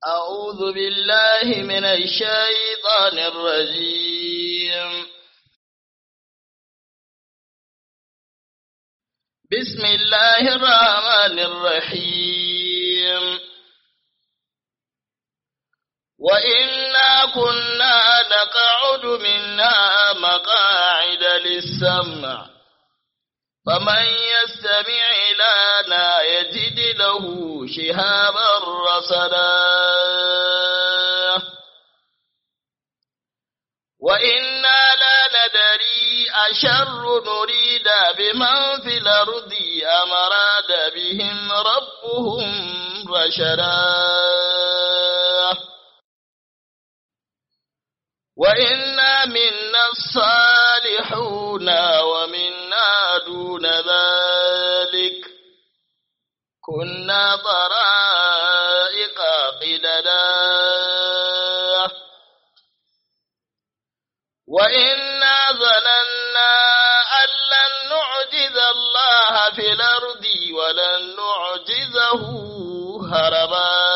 أعوذ بالله من الشيطان الرجيم بسم الله الرحمن الرحيم وإنا كنا نقعد منا مقاعد للسمع فمن يستمع لنا يجد له شهابا رصدا وإنا لا ندري أشر نريد بمن في الأرض أم أراد بهم ربهم رشدا وإنا منا الصالحون ومنا دون ذلك كنا طرائق قددا وإنا ظننا أن لن نعجز الله في الأرض ولن نعجزه هربا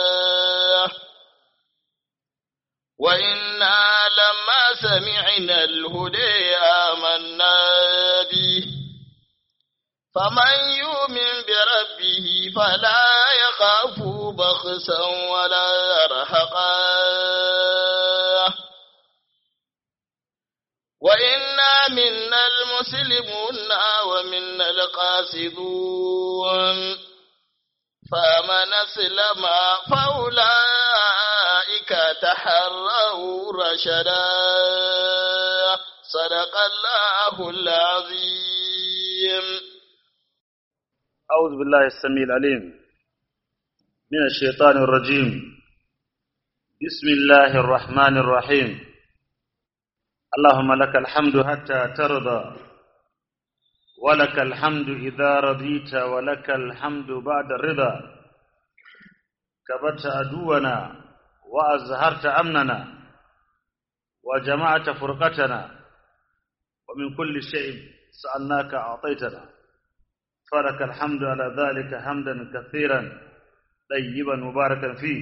وإنا لما سمعنا الهدى آمنا به فمن يؤمن بربه فلا يخاف بخسا ولا رهقا وإنا منا المسلمون ومنا القاسدون فمن أسلم فأولئك تحروا رشدا صدق الله العظيم أعوذ بالله السميع العليم من الشيطان الرجيم بسم الله الرحمن الرحيم اللهم لك الحمد حتى ترضى ولك الحمد إذا رضيت ولك الحمد بعد الرضا كبت عدونا وأزهرت أمننا وجمعت فرقتنا ومن كل شيء سألناك أعطيتنا فلك الحمد على ذلك حمدا كثيرا طيبا مباركا فيه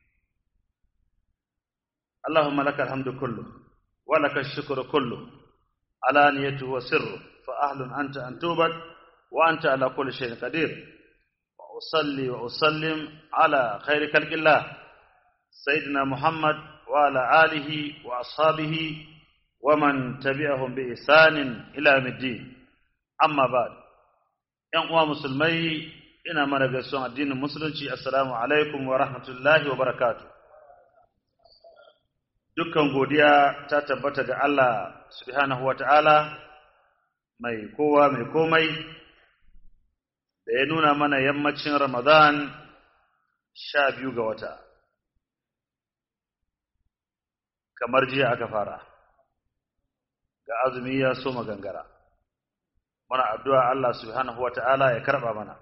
اللهم لك الحمد كله ولك الشكر كله علانيته وسره فأهل أنت أن توبت وأنت على كل شيء قدير وأصلي وأسلم على خير خلق الله سيدنا محمد وعلى آله وأصحابه ومن تبعهم بإحسان إلى يوم الدين أما بعد ‘yan uwa musulmai ina mana gaisuwan addinin musulunci assalamu alaikum wa rahmatullahi wa barakatu dukkan godiya ta tabbata ga Allah subhanahu wa ta'ala mai kowa mai komai da ya nuna mana yammacin ramadan sha biyu ga wata kamar jiya aka fara ga azumi ya so magangara muna addu'a Allah subhanahu wa ta'ala ya karɓa mana.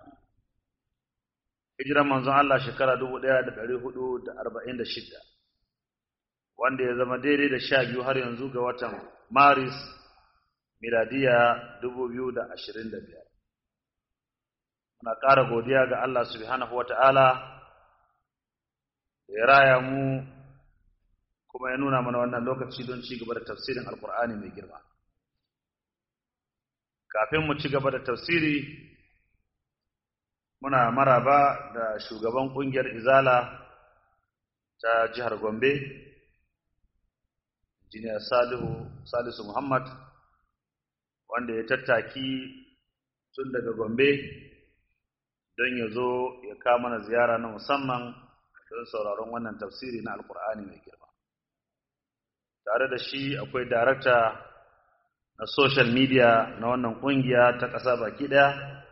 Hijiran manzon Allah shekara dubu ɗaya da ɗari hudu da arba'in da shida, wanda ya zama daidai da sha biyu har yanzu ga watan Maris miladiya dubu biyu da ashirin da biyar. Muna ƙara godiya ga Allah subhanahu wa ta'ala da ya raya mu kuma ya nuna mana wannan lokaci don ci gaba da tafsirin Alƙur'ani mai girma. kafin mu ci gaba da tafsiri muna maraba da shugaban kungiyar izala ta jihar gombe injiniya salihu salisu muhammad wanda ya tattaki tun daga gombe don ya zo ya kawo mana ziyara na musamman don sauraron wannan tafsiri na alkur'ani mai girma tare da shi akwai darakta na social media na wannan kungiya ta ƙasa baki ɗaya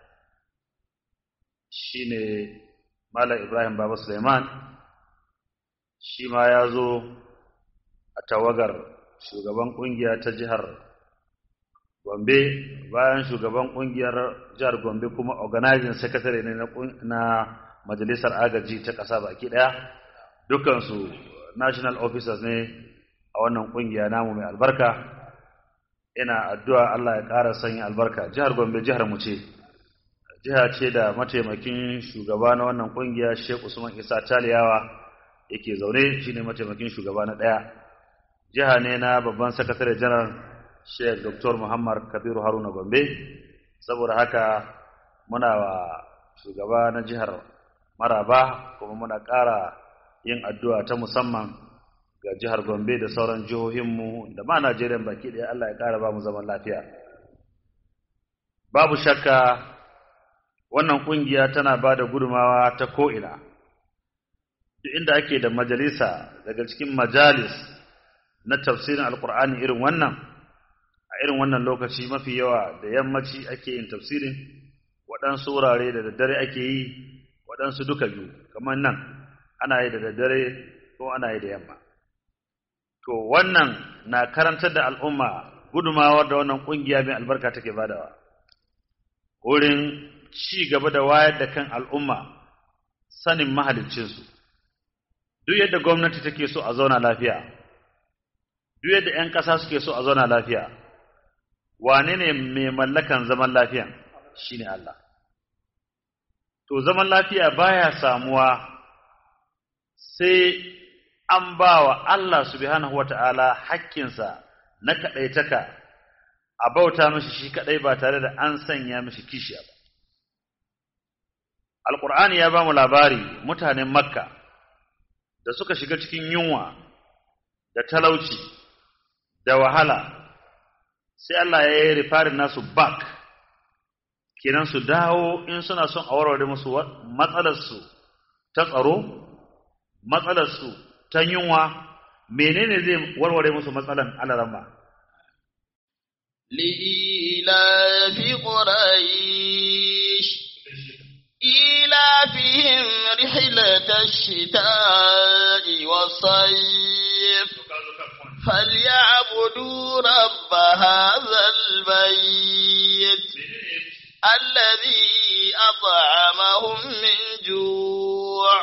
shine Malam Ibrahim Baba Suleiman shi ma ya zo a tawagar shugaban kungiya ta jihar Gombe bayan shugaban kungiyar jihar Gombe kuma organizing secretary ne na majalisar agaji ta ƙasa baki ɗaya dukansu national officers ne a wannan kungiya namu mai albarka ina addu'a Allah ya ƙara sanya albarka jihar Gombe jihar mu ce jiha ce da mataimakin shugaba na wannan kungiya Sheikh Usman Isa Taliyawa yake zaune shine mataimakin shugaba na ɗaya jiha ne na babban sakatare janar Sheikh Dr. Muhammad Kabiru Haruna Gombe saboda haka muna wa shugaba na jihar Maraba kuma muna ƙara yin addu'a ta musamman ga jihar Gombe da sauran jihohinmu da ma Najeriya baki ɗaya Allah ya ƙara ba mu zaman lafiya. Babu shakka wannan ƙungiya tana ba da gudumawa ta ko'ina, duk inda ake da majalisa daga cikin majalis na tafsirin Alƙur'ani irin wannan, a irin wannan lokaci mafi yawa da yammaci ake yin tafsirin, waɗansu wurare da daddare ake yi, waɗansu duka biyu, kamar nan ana yi da daddare ko ana yi da yamma. To wannan na karantar da al'umma gudumawar da wannan ƙungiya mai albarka take badawa. Wurin ci gaba da wayar da kan al'umma sanin mahaliccinsu. Duk yadda gwamnati take so a zauna lafiya, duk yadda ‘yan ƙasa suke so a zauna lafiya, wane ne mai mallakan zaman lafiyan shi ne Allah. To, zaman lafiya baya samuwa sai an ba wa Allah subhanahu wa ta'ala hakkinsa na kaɗaitaka a bauta mashi shi kaɗai ba tare da an sanya mashi kishiya ba. Alƙur'ani ya ba mu labari mutanen Makka da suka shiga cikin yunwa da talauci da wahala, sai Allah ya yi rifarin nasu back, kenan su dawo in suna son a warware musu matsalarsu ta tsaro, matsalarsu ta yunwa menene zai warware musu matsalan alarama لإيلاف قريش إيلافهم رحلة الشتاء والصيف فليعبدوا رب هذا البيت الذي أطعمهم من جوع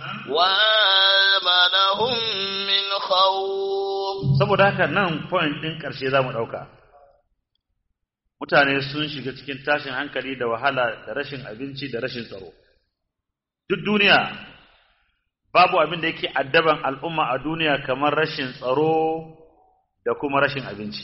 وآمنهم من خوف saboda haka nan point ɗin ƙarshe za mu ɗauka mutane sun shiga cikin tashin hankali da wahala da rashin abinci da rashin tsaro duk duniya babu abin da yake addaban al'umma a duniya kamar rashin tsaro da kuma rashin abinci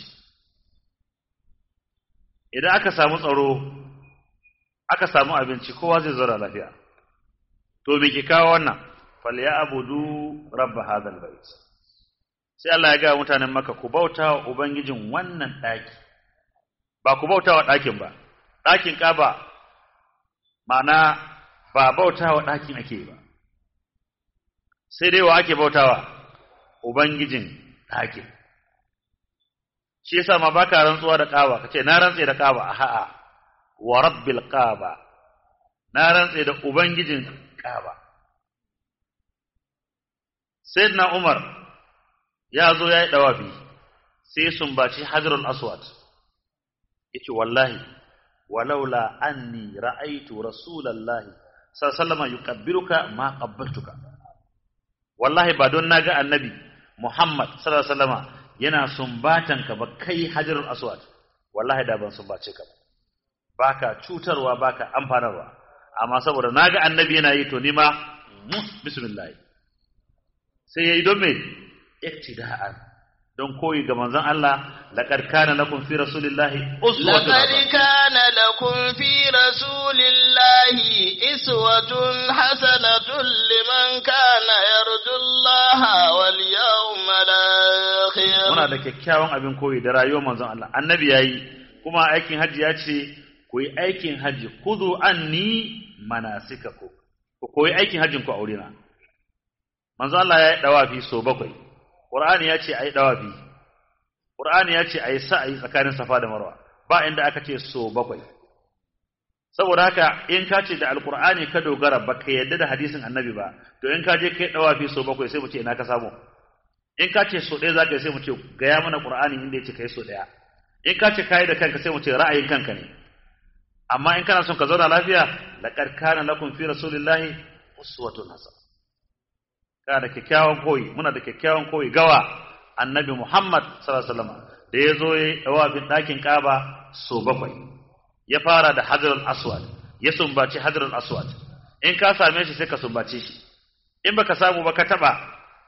idan aka samu tsaro aka samu abinci kowa zai zauna lafiya to me ke kawo wannan falyabudu rabb hadhal bait sai Allah ya ga mutanen Makka ku bauta wa ubangijin wannan daki ba ku bauta wa dakin ba dakin Kaaba ma'ana ba bauta wa dakin ake ba sai dai wa ake bautawa ubangijin dakin shi yasa ma baka rantsuwa da Kaaba kace na rantse da Kaaba a'a wa rabbil Kaaba na rantse da ubangijin Kaaba Sayyidina Umar ya zo ya yi ɗawafi sai sumbaci Hajarul Aswad yace wallahi walaula anni ra'aitu rasulallahi sallallahu alaihi yuqabbiruka ma qabbaltuka wallahi ba don naga annabi Muhammad sallallahu alaihi wasallama yana sumbatan ka ba kai Hajarul Aswad wallahi da ban sumbace ka ba baka cutarwa baka amfanarwa amma saboda naga annabi yana yi to nima bismillah sai yayi don me iktida'an don koyi ga manzon Allah laqad kana lakum fi rasulillahi uswatun لقد كان لكم في رسول الله إسوة حسنة لمن كان يرجو الله واليوم الآخر muna da kyakkyawan abin koyi da rayuwar manzon Allah annabi yayi kuma aikin haji ya ce ku yi aikin haji khudhu anni manasikakum ku koyi aikin hajjin ku a wurina manzon Allah ya yi dawafi so bakwai Qur'ani ya ce ayi dawafi Qur'ani ya ce ayi sa'ayi tsakanin Safa da Marwa ba inda aka ce so bakwai saboda haka in ka ce da Alqur'ani ka dogara baka yadda da hadisin Annabi ba to in ka je kai dawafi so bakwai sai mu ce ina ka samu in ka ce so ɗaya za ka yi sai mu ce gaya mana Qur'ani inda ya ce kai so ɗaya in ka ce kai da kanka sai mu ce ra'ayin kanka ne amma in kana son ka zauna lafiya laqad kana lakum fi rasulillahi uswatun hasana kana da kyakkyawan koyi muna da kyakkyawan koyi gawa annabi Muhammad sallallahu alaihi wasallam da ya zo ya dawafin ɗakin Kaaba so bakwai ya fara da Hajarul Aswad ya sumbaci Hajarul Aswad in ka same shi sai ka sumbace shi in baka samu ba ka taba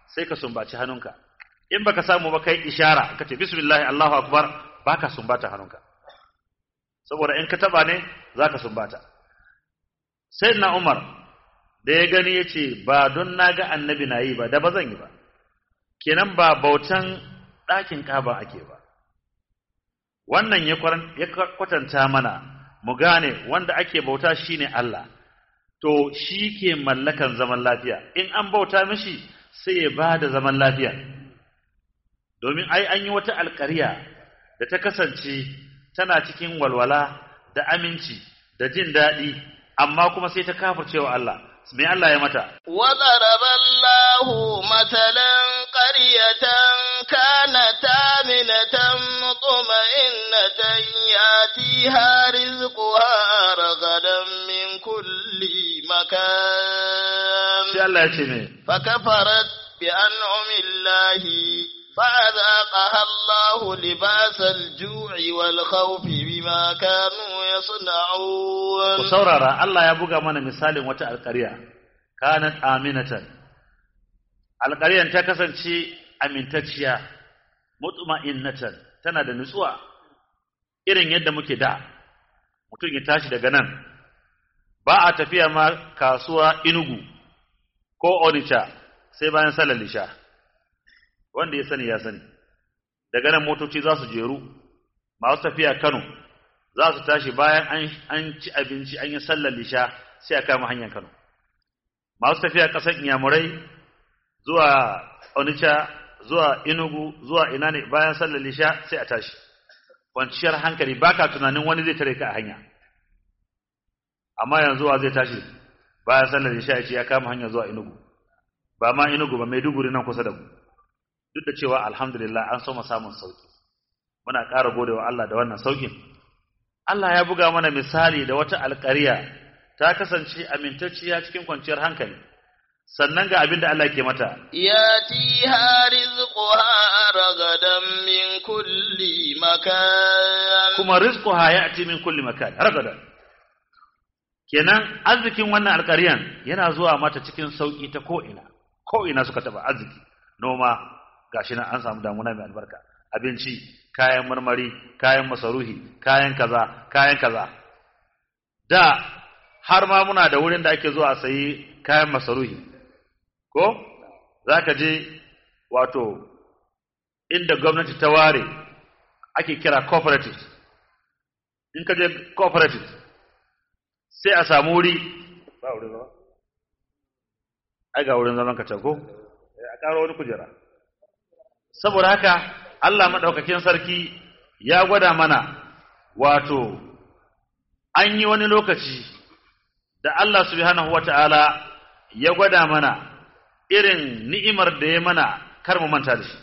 sai ka sumbaci hannunka in baka samu ba kai ishara ka ce bismillah Allahu akbar baka sumbata hannunka saboda in ka taba ne zaka sumbata sayyidina Umar da ya gani yace ba don naga annabi na yi ba da ba zan yi ba kenan ba bautan ɗakin kaba ake ba wannan ya kwatanta mana mu gane wanda ake bauta shine Allah to shi ke mallakan zaman lafiya in an bauta mishi sai ya ba da zaman lafiya domin ai an yi wata alƙarya da ta kasance tana cikin walwala da aminci da jin daɗi amma kuma sai ta kafircewa Allah me Allah ya mata وضرب الله مثلا قرية كانت آمنة مطمئنة يأتيها رزقها رغدا من كل مكان sai Allah ya ce me فكفرت بأنعم الله فأذاقها الله لباس الجوع والخوف بما كانوا ku يصنعون saurara Allah ya buga mana misalin wata alƙarya kanat aminatan alƙaryan ta kasance amintacciya mutma'innatan tana da nutsuwa irin yadda muke da mutum ya tashi daga nan ba a tafiya ma kasuwa inugu ko onitsha sai bayan salar lisha wanda ya sani ya sani daga nan motoci za su jeru masu tafiya kano za su tashi bayan an, an ci abinci an yi sallar lisha sai a kama hanyar kano masu tafiya ƙasar inyamurai zuwa onitsha zuwa inugu zuwa ina ne bayan sallar lisha sai a tashi kwanciyar hankali baka tunanin wani zai tare ka a hanya amma yanzu wa zai tashi bayan sallar lisha ya ce ya kama hanya zuwa inugu ba ma inugu ba maiduguri nan kusa da mu duk da cewa alhamdulillah an soma samun sauki muna ƙara godewa Allah da wannan saukin Allah ya buga mana misali da wata alƙarya ta kasance amintacciya cikin kwanciyar hankali sannan ga abin da Allah ke mata ياتيها رزقها رغدا من كل مكان kuma rizquha ya'ti min kulli makan ragada kenan arzikin wannan alƙaryan yana zuwa mata cikin sauki ta ko ina ko ina suka taba arziki noma gashi nan an samu damuna mai albarka abinci kayan marmari kayan masaruhi kayan kaza kayan kaza da har ma muna da wurin da ake zuwa a sayi kayan masaruhi ko zaka je wato inda gwamnati ta ware ake kira cooperative in ka je cooperative sai a samu wuri ba wurin zama ai ga wurin zaman ka can ko Eh, a ƙaro wani kujera saboda haka Allah madaukakin sarki ya gwada mana wato an yi wani lokaci da Allah subhanahu wata'ala ya gwada mana irin ni'imar da ya mana kar mu manta da shi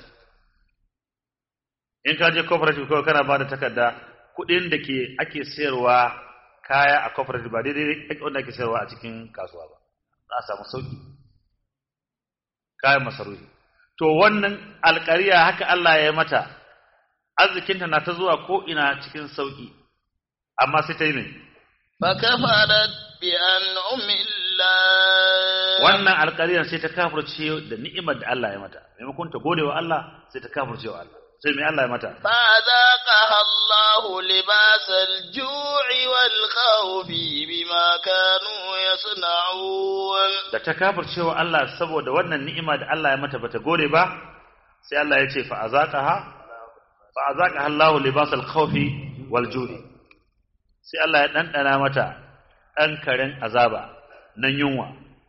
in ka je cooperative kawai kana ba da takarda kuɗin da ke ake sayarwa kaya a cooperative ba daidai ake wanda ake sayarwa a cikin kasuwa ba za a samu sauki kayan masarufi to wannan alƙariya haka Allah ya mata arzikinta na ta zuwa ko ina cikin sauki amma sai ta yi ne فكفرت بأنعم الله wannan alƙariyar sai ta kafirce da ni'imar da Allah ya mata maimakon ta gode wa Allah sai ta kafirce wa Allah sai mai Allah ya mata فأذاقها الله لباس الجوع والخوف بما كانوا يصنعون da ta kafirce wa Allah saboda wannan ni'ima da Allah ya mata bata gode ba sai Allah ya ce fa azaqaha fa azaqaha Allahu libasal khawfi wal ju'i sai Allah ya dandana mata dan karen azaba nan yunwa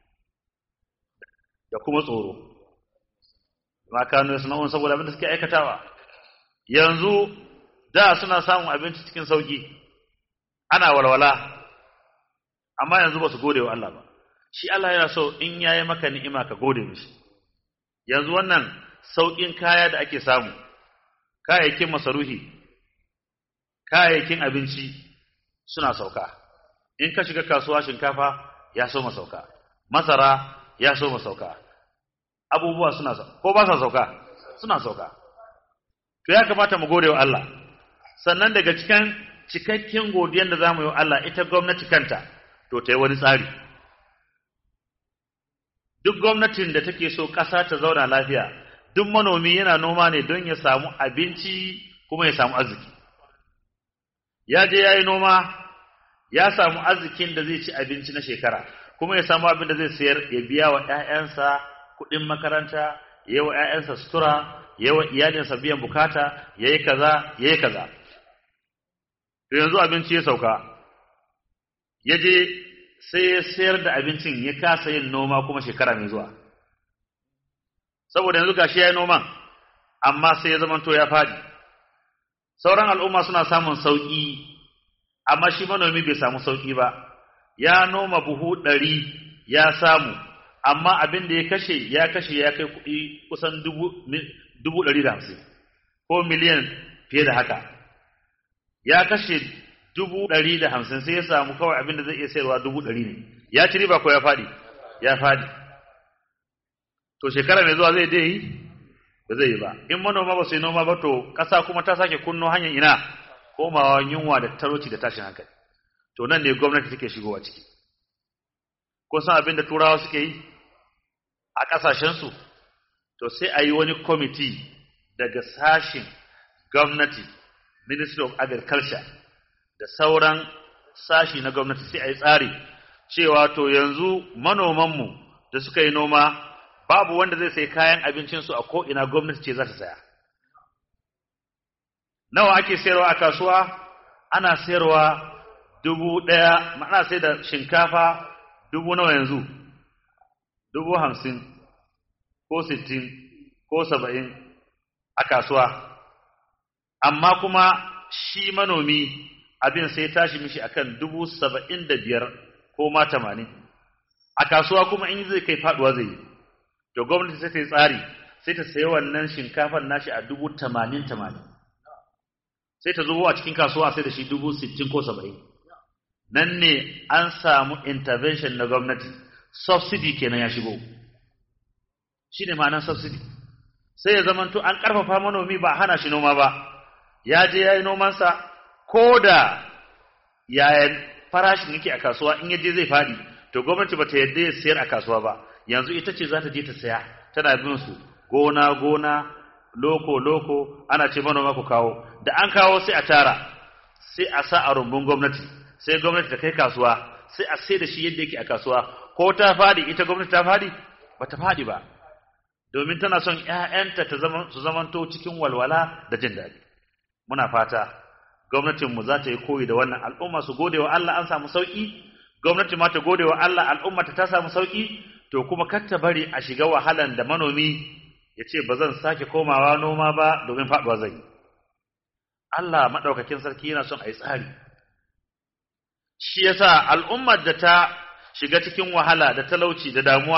da kuma tsoro ma kanu yasna'un saboda abin da suke aikatawa yanzu da suna samun abinci cikin sauki ana walwala amma yanzu ba su gode wa Allah ba shi Allah yana so in yayi maka ni'ima ka gode mishi yanzu wannan saukin kaya da ake samu kayayyakin masaruhi kayayyakin abinci suna sauka in ka shiga kasuwa shinkafa ya so sauka masara ya so sauka abubuwa suna sauka ko ba sa sauka suna sauka to ya kamata mu gode wa Allah sannan daga cikin cikakken godiyar da zamu yi wa Allah ita gwamnati kanta to ta yi wani tsari duk gwamnatin da take so ƙasa ta zauna lafiya duk manomi yana noma ne don ya samu abinci kuma ya samu arziki ya je ya yi noma ya samu arzikin da zai ci abinci na shekara kuma ya samu abin da zai sayar ya biya wa ‘ya'yansa kuɗin makaranta ya yi wa ‘ya'yansa sutura ya yi wa iyalinsa biyan bukata ya yi kaza ya yi kaza to yanzu abinci ya sauka ya je sai ya sayar da abincin ya kasa yin noma kuma shekara mai zuwa saboda yanzu gashi ya yi noman amma sai ya zamanto ya faɗi sauran al'umma suna samun sauƙi amma shi manomi bai samu sauƙi ba ya noma buhu ɗari ya samu amma abin da ya kashe ya kashe ya kai kuɗi kusan dubu ɗari da hamsin ko miliyan fiye da haka ya kashe dubu ɗari da hamsin sai ya samu kawai abin da zai iya sayarwa dubu ɗari ne ya ci riba ko ya faɗi ya faɗi to shekara mai zuwa zai dai yi ba zai yi ba in manoma ba su yi noma ba to ƙasa kuma ta sake kunno hanyar ina komawa yunwa da talauci da tashin hankali to nan ne gwamnati take shigowa ciki ko san abin da turawa suke yi a ƙasashensu to sai a yi wani kwamiti daga sashin gwamnati ministry of agriculture da sauran sashi na gwamnati sai a yi tsari cewa to yanzu manomanmu da suka yi noma babu wanda zai sai kayan abincinsu a ko'ina gwamnati ce za ta saya nawa ake sayarwa a kasuwa ana sayarwa dubu ɗaya ana sai da shinkafa dubu nawa yanzu dubu hamsin ko sittin ko saba'in a kasuwa amma kuma shi manomi abin sai tashi mishi akan dubu saba'in da biyar ko ma tamanin a kasuwa kuma in zai kai faduwa zai yi to gwamnati sai ta yi tsari sai ta sayi wannan shinkafar nashi a dubu tamanin tamanin sai ta zubo a cikin kasuwa sai da shi dubu sittin ko saba'in nan ne an samu intervention na gwamnati subsidy kenan ya shigo shi ne ma'anar subsidy sai ya zamanto an ƙarfafa manomi ba hana shi noma ba ya je ya yi nomansa ko da yayan farashin yake a kasuwa in ya je zai faɗi to gwamnati ba ta yadda ya sayar a kasuwa ba yanzu ita ce za ta je ta saya tana bin su gona gona loko loko ana ce manoma ku kawo da an kawo sai a tara sai a sa a rumbun gwamnati sai gwamnati ta kai kasuwa sai a sai da shi yadda yake a kasuwa ko ta fadi ita gwamnati ta fadi ba ta fadi ba domin tana son ƴaƴanta ta zama su zamanto cikin walwala da jin daɗi muna fata gwamnatin mu za ta yi koyi da wannan al'umma su gode wa Allah an samu sauki gwamnati ma ta gode wa Allah al'umma ta samu sauki to kuma kar ta bari a shiga wahalan da manomi ya ce ba zan sake komawa noma ba domin faɗuwa zai Allah maɗaukakin sarki yana son a yi tsari shi yasa al'ummar da ta shiga cikin wahala da talauci da damuwa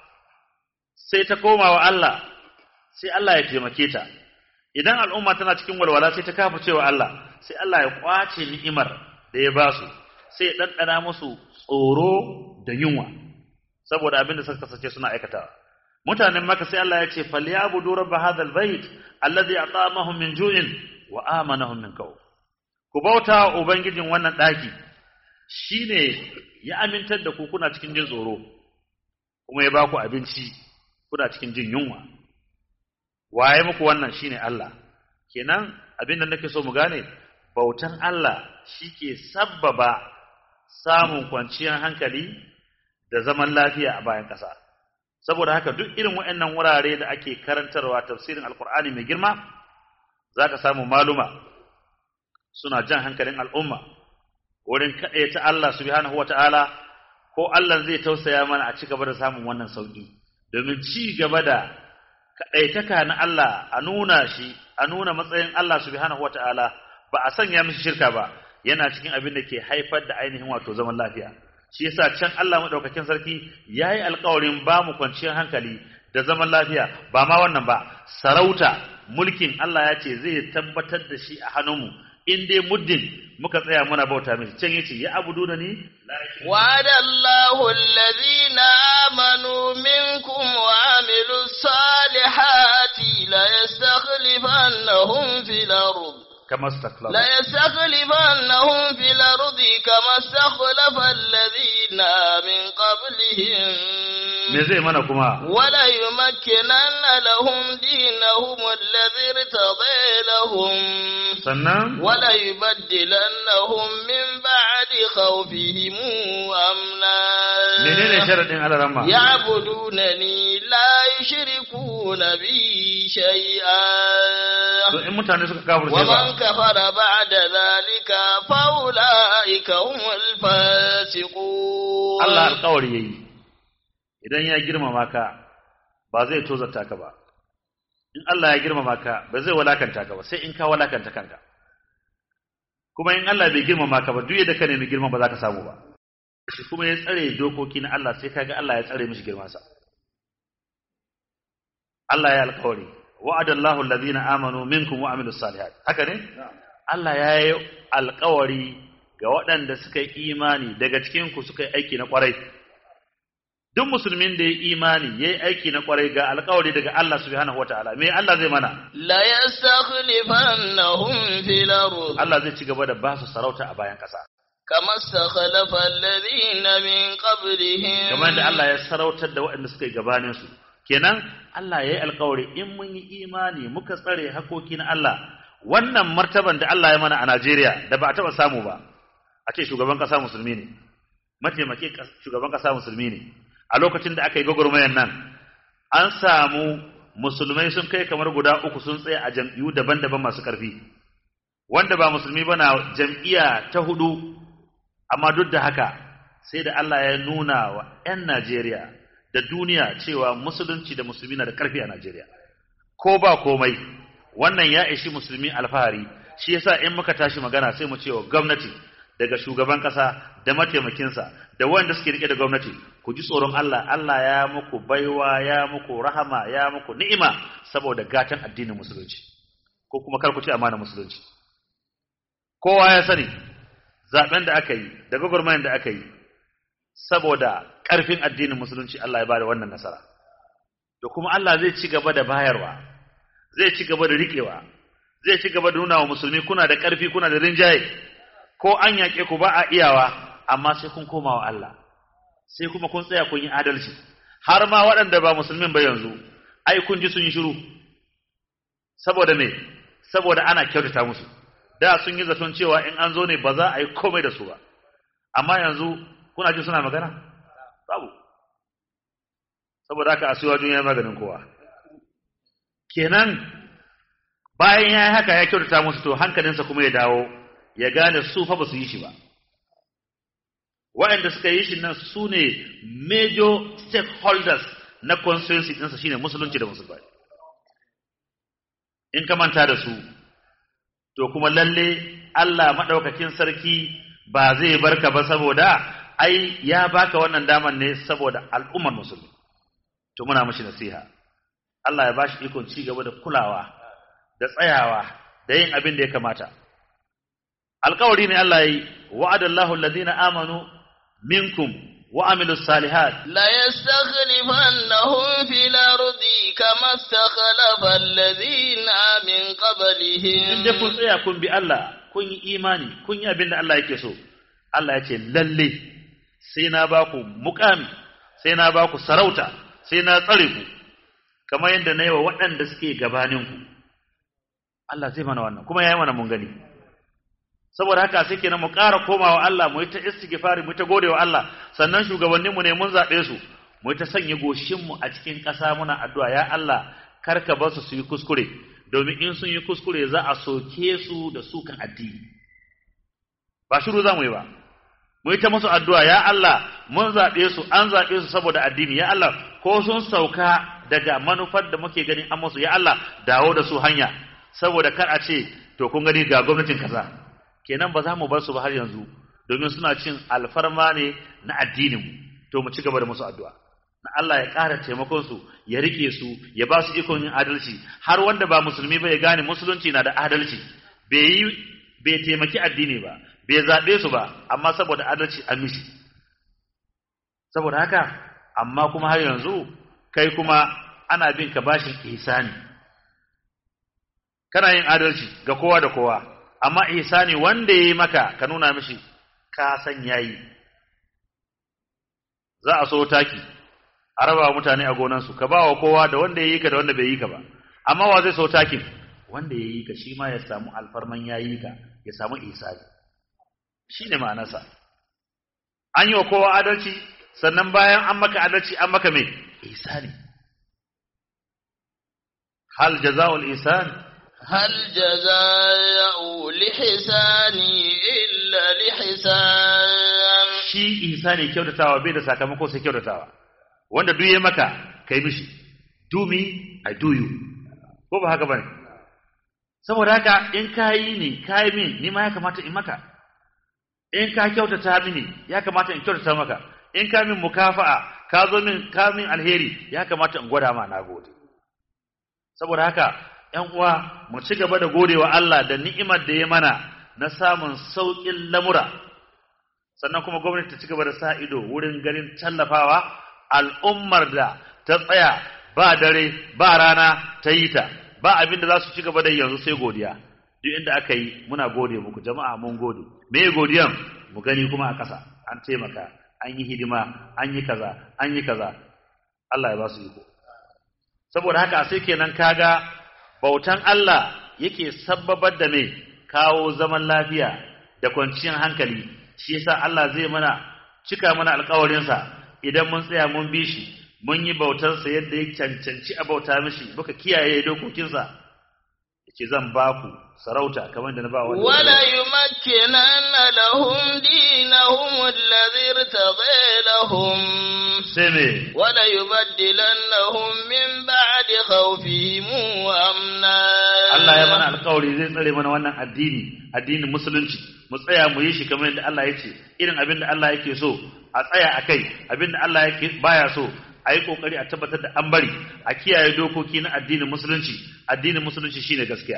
sai ta koma wa Allah sai Allah ya taimake ta idan al'umma tana cikin walwala sai ta kafa cewa Allah sai Allah ya kwace ni'imar da ya ba su sai ya ɗanɗana musu tsoro da yunwa saboda abin da suka kasance suna aikatawa mutanen maka sai Allah ya ce falyabudu rabb hadhal bait alladhi at'amahum min ju'in wa amanahum min khawf ku bauta ubangijin wannan daki shine ya amintar da ku kuna cikin jin tsoro kuma ya baku abinci kuna cikin jin yunwa waye muku wannan shine Allah kenan abin da nake so mu gane bautan Allah shike sabbaba samun kwanciyar hankali da zaman lafiya a bayan ƙasa saboda haka duk irin waɗannan wurare da ake karantarwa tafsirin alkur'ani mai girma zaka samu maluma suna jan hankalin al'umma wurin ta Allah subhanahu wata'ala ko Allah zai tausaya mana a ci gaba da samun wannan sauki domin ci gaba da kaɗaitaka na Allah a nuna shi a nuna matsayin Allah subhanahu wata'ala ba a sanya mishi shirka ba yana cikin abin da ke haifar da ainihin wato zaman lafiya shi yasa can Allah madaukakin sarki yayi alƙawarin ba mu kwanciyar hankali da zaman lafiya ba ma wannan ba sarauta mulkin Allah ya ce zai tabbatar da shi a hannunmu in dai muddin muka tsaya muna bauta mishi can yace ya abuduna ni وعد الله الذين آمنوا منكم وعملوا الصالحات ليستخلفنهم في الأرض kama istakhlafa لا يستخلفنهم في الأرض كما استخلف الذين من قبلهم me zai mana kuma ولا يمكنن لهم دينهم الذي ارتضى لهم sannan ولا يبدلنهم من بعد خوفهم أمنا menene sharadin alaramma يعبدونني لا يشركون بي شيئا to in mutane suka kafirce ba ومن كفر بعد ذلك فأولئك هم الفاسقون Allah alƙawari yayi idan ya girmama ka ba zai tozarta ka ba in Allah ya girmama ka ba zai walakanta ka ba sai in ka walakanta kanka kuma in Allah bai girmama ka ba duk yadda ka nemi girma ba za ka samu ba shi kuma ya tsare dokoki na Allah sai kaga Allah ya tsare mishi girmansa Allah ya alƙawari wa'adallahu alladhina amanu minkum wa amilus salihat haka ne Allah ya yi alƙawari ga waɗanda suka yi imani daga cikin ku suka yi aiki na ƙwarai duk musulmin da ya yi imani ya yi aiki na ƙwarai ga alƙawari daga Allah subhanahu wataala me Allah zai mana لا يستخلفنهم في الأرض Allah zai ci gaba da ba su sarauta a bayan ƙasa كما استخلف الذين من قبلهم kamar da Allah ya sarautar da waɗanda suka yi gabanin su kenan Allah ya yi alƙawari in mun yi imani muka tsare hakoki na Allah wannan martaban da Allah ya mana a Najeriya da ba a taɓa samu ba a ce shugaban ƙasa musulmi ne mataimake shugaban ƙasa musulmi ne a lokacin da aka yi gwagwarmayar nan an samu musulmai sun kai kamar guda uku sun tsaya a jam'iyyu daban-daban masu ƙarfi wanda ba musulmi ba na jam'iyya ta hudu amma duk da haka sai da Allah ya nuna wa 'yan Najeriya da duniya cewa musulunci da musulmi na da ƙarfi a Najeriya ko ba komai wannan ya ishi musulmi alfahari shi yasa in muka tashi magana sai mu cewa gwamnati daga shugaban ƙasa da mataimakinsa da wanda suke rike da gwamnati ku ji tsoron Allah Allah ya muku baiwa ya muku rahama ya muku ni'ima saboda gatan addinin musulunci ko kuma kar ku ci amana musulunci kowa ya sani zaben da aka yi da gwagwarmayar da aka yi saboda ƙarfin addinin musulunci Allah ya bada wannan nasara da kuma Allah zai ci gaba da bayarwa zai ci gaba da riƙewa zai ci gaba da nuna wa musulmi kuna da ƙarfi kuna da rinjaye ko an yaƙe ku ba a iyawa amma sai kun koma wa Allah sai kuma kun tsaya kun yi adalci har ma waɗanda ba musulmin ba yanzu ai kun ji sun yi shiru saboda me saboda ana kyautata musu da sun yi zaton cewa in an zo ne ba za a yi komai da su ba amma yanzu kuna ji suna magana babu saboda haka asuwa ya maganin kowa kenan bayan ya yi haka ya kyautata musu to hankalinsa kuma ya dawo ya gane su fa ba su yi shi ba waɗanda suka yi shi nan su ne major stakeholders na constituency ɗinsa shine musulunci da musulmai in ka manta da su to kuma lalle Allah maɗaukakin sarki ba zai barka ba saboda ai ya baka wannan daman ne saboda al'ummar musulmi to muna mashi nasiha Allah ya bashi ikon ci gaba da kulawa da tsayawa da yin abin da ya kamata alƙawari ne Allah yi wa'adallahu alladhina amanu minkum wa amilus salihat لا يستخلفنهم في الأرض كما استخلف الذين من قبلهم in dai kun tsaya kun bi Allah kun yi imani kun yi abin da Allah yake so Allah ya ce lalle sai na ba ku mukami sai na ba ku sarauta sai na tsare ku kamar yadda na yi wa waɗanda suke gabaninku Allah zai mana wannan kuma ya yi mana mun gani saboda haka sai kenan mu ƙara komawa Allah mu yi ta istighfari mu yi ta gode wa Allah sannan shugabanninmu ne mun zaɓe su mu yi ta sanya goshinmu a cikin ƙasa muna addu'a ya Allah kar ka bar su su yi kuskure domin in sun yi kuskure za a soke su da sukan addini ba shiru za mu yi ba mu yi ta musu addu'a ya Allah mun zaɓe su an zaɓe su saboda addini ya Allah ko sun sauka daga manufar da muke gani an musu ya Allah dawo da su hanya saboda kar a ce to kun gani ga gwamnatin kaza kenan ba za mu bar su ba har yanzu domin suna cin alfarma ne na addinin mu to mu ci gaba da musu addu'a na Allah ya ƙara taimakon su ya rike su ya ba su ikon yin adalci har wanda ba musulmi ba ya gane musulunci na da adalci bai yi bai taimaki addini ba bai zaɓe su ba amma saboda adalci an mishi saboda haka amma kuma har yanzu kai kuma ana bin ka bashin ihsani kana yin adalci ga kowa da kowa amma ihsani wanda yayi maka ka nuna mishi ka san yayi za a so taki a raba mutane a gonansu ka ba wa kowa da wanda yayi ka da wanda bai yi ka ba amma wa zai so takin wanda yayi ka shi ma ya samu alfarman yayi ka ya samu ihsani shine ma'anarsa an yi wa kowa adalci sannan bayan an maka adalci an maka mai ihsani hal jaza'ul ihsan هل جزاء لحسان إلا لحسان shi ihsani kyautatawa bai da sakamako sai kyautatawa wanda duk ya maka kai mishi do me i do you ko ba haka bane saboda haka in kayi ni kayi min ni ma ya kamata in maka in ka kyautata mini ya kamata in kyautata maka in ka min mukafa'a ka zo min ka min alheri ya kamata in gwada ma na gode saboda haka ƴan uwa mu ci gaba da godewa Allah da ni'imar da ya mana na samun sauƙin lamura sannan kuma gwamnati ta ci gaba da sa ido wurin ganin tallafawa al'ummar da ta tsaya ba dare ba rana ta yi ta ba abin da za su ci gaba da yanzu sai godiya duk inda aka yi muna gode muku jama'a mun gode me godiyan mu gani kuma a ƙasa an taimaka an yi hidima an yi kaza an yi kaza Allah ya ba su iko saboda haka sai kenan kaga bautan Allah yake sabbabar da me kawo zaman lafiya da kwanciyar hankali shi yasa Allah zai mana cika mana alƙawarinsa idan mun tsaya mun bi shi mun yi bautarsa yadda ya cancanci a bauta mishi muka kiyaye dokokinsa yace zan ba ku sarauta kamar da na ba wanda ولا يمكنن لهم دينهم الذي ارتضى لهم sai me ولا يبدلنهم من بعد خوفهم أمنا Allah ya mana alƙawari zai tsare mana wannan addini addinin musulunci mu tsaya mu yi shi kamar yadda Allah ya ce irin abin da Allah yake so a tsaya a kai abin da Allah yake baya so a yi ƙoƙari a tabbatar da an bari a kiyaye dokoki na addinin musulunci addinin musulunci shine gaskiya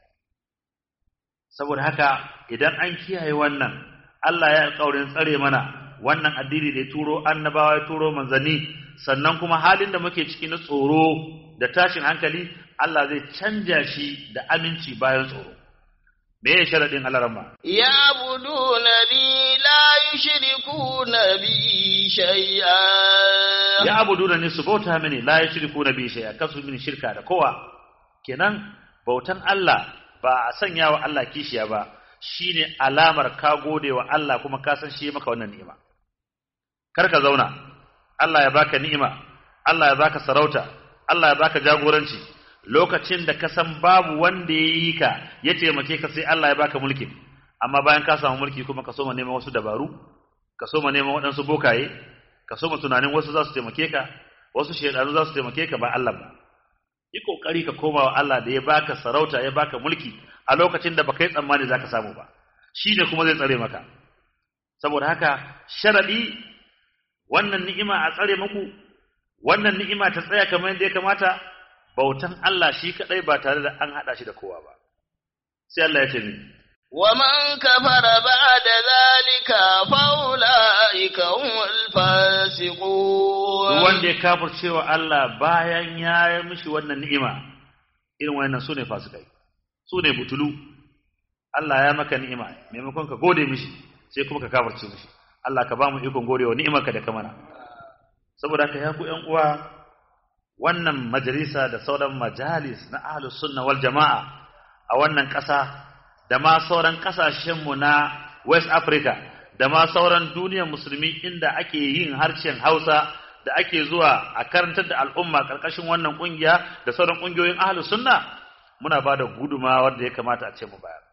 saboda haka idan an kiyaye wannan Allah ya alƙawarin tsare mana wannan addini da ya turo annabawa ya turo manzanni sannan kuma halin da muke ciki na tsoro da tashin hankali Allah zai canja shi da aminci bayan tsoro me ya sharadin alarama يعبدونني لا يشركون بي شيئا ya abuduna ne su bauta mini la yushriku na bi shay'a kasu mini shirka da kowa kenan bautan Allah ba a sanya wa Allah kishiya ba shine alamar ka gode wa Allah kuma ka san shi ya maka wannan ni'ima kar ka zauna Allah ya baka ni'ima Allah ya baka sarauta Allah ya baka jagoranci lokacin da ka san babu wanda ya yi ka ya taimake ka sai Allah ya baka mulki amma bayan ka samu mulki kuma ka soma neman wasu dabaru ka soma neman waɗansu bokaye ka soma tunanin wasu za su taimake ka wasu shaidanu za su taimake ka ba Allah ba yi kokari ka koma wa Allah da ya baka sarauta ya baka mulki a lokacin da baka yi tsammani zaka samu ba shi ne kuma zai tsare maka saboda haka sharadi wannan ni'ima a tsare muku wannan ni'ima ta tsaya kamar yadda ya kamata bautan Allah shi kadai ba tare da an hada shi da kowa ba sai Allah ya ce ni ومن كفر بعد ذلك فأولئك هم الفاسقون duk wanda ya kafircewa Allah bayan ya yi mishi wannan ni'ima irin wannan sune fasikai sune butulu Allah ya maka ni'ima maimakon ka gode mishi sai kuma ka kafirce mishi Allah ka ba mu ikon godewa ni'imarka da ka mana saboda haka ya ku ƴan uwa wannan majalisa da sauran majalis na ahlus sunna wal jama'a a wannan ƙasa da ma sauran ƙasashenmu na West Africa da ma sauran duniyar musulmi inda ake yin harshen Hausa da ake zuwa a karantar da al'umma ƙarƙashin wannan ƙungiya da sauran ƙungiyoyin ahlus sunna muna ba da gudumawar da ya kamata a ce mu bayar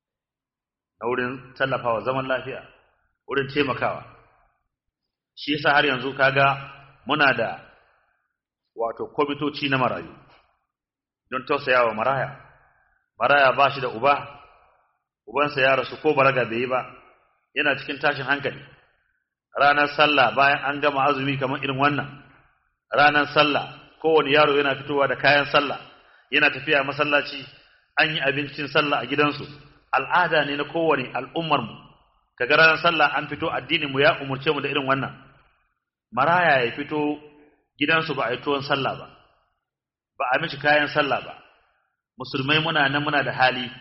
na wurin tallafawa zaman lafiya wurin taimakawa shi yasa har yanzu kaga muna da wato kwamitoci na marayu don tausayawa maraya maraya ba shi da uba ubansa ya rasu ko baraga bai yi ba yana cikin tashin hankali ranar sallah bayan an gama azumi kamar irin wannan ranar sallah kowane yaro yana fitowa da kayan sallah yana tafiya masallaci an yi abincin sallah a gidansu al'ada ne na kowane al'ummarmu kaga ranar sallah an fito addinin mu ya umurce mu da irin wannan maraya ya fito gidansu ba a yi tuwon sallah ba ba a mishi kayan sallah ba musulmai muna nan muna da hali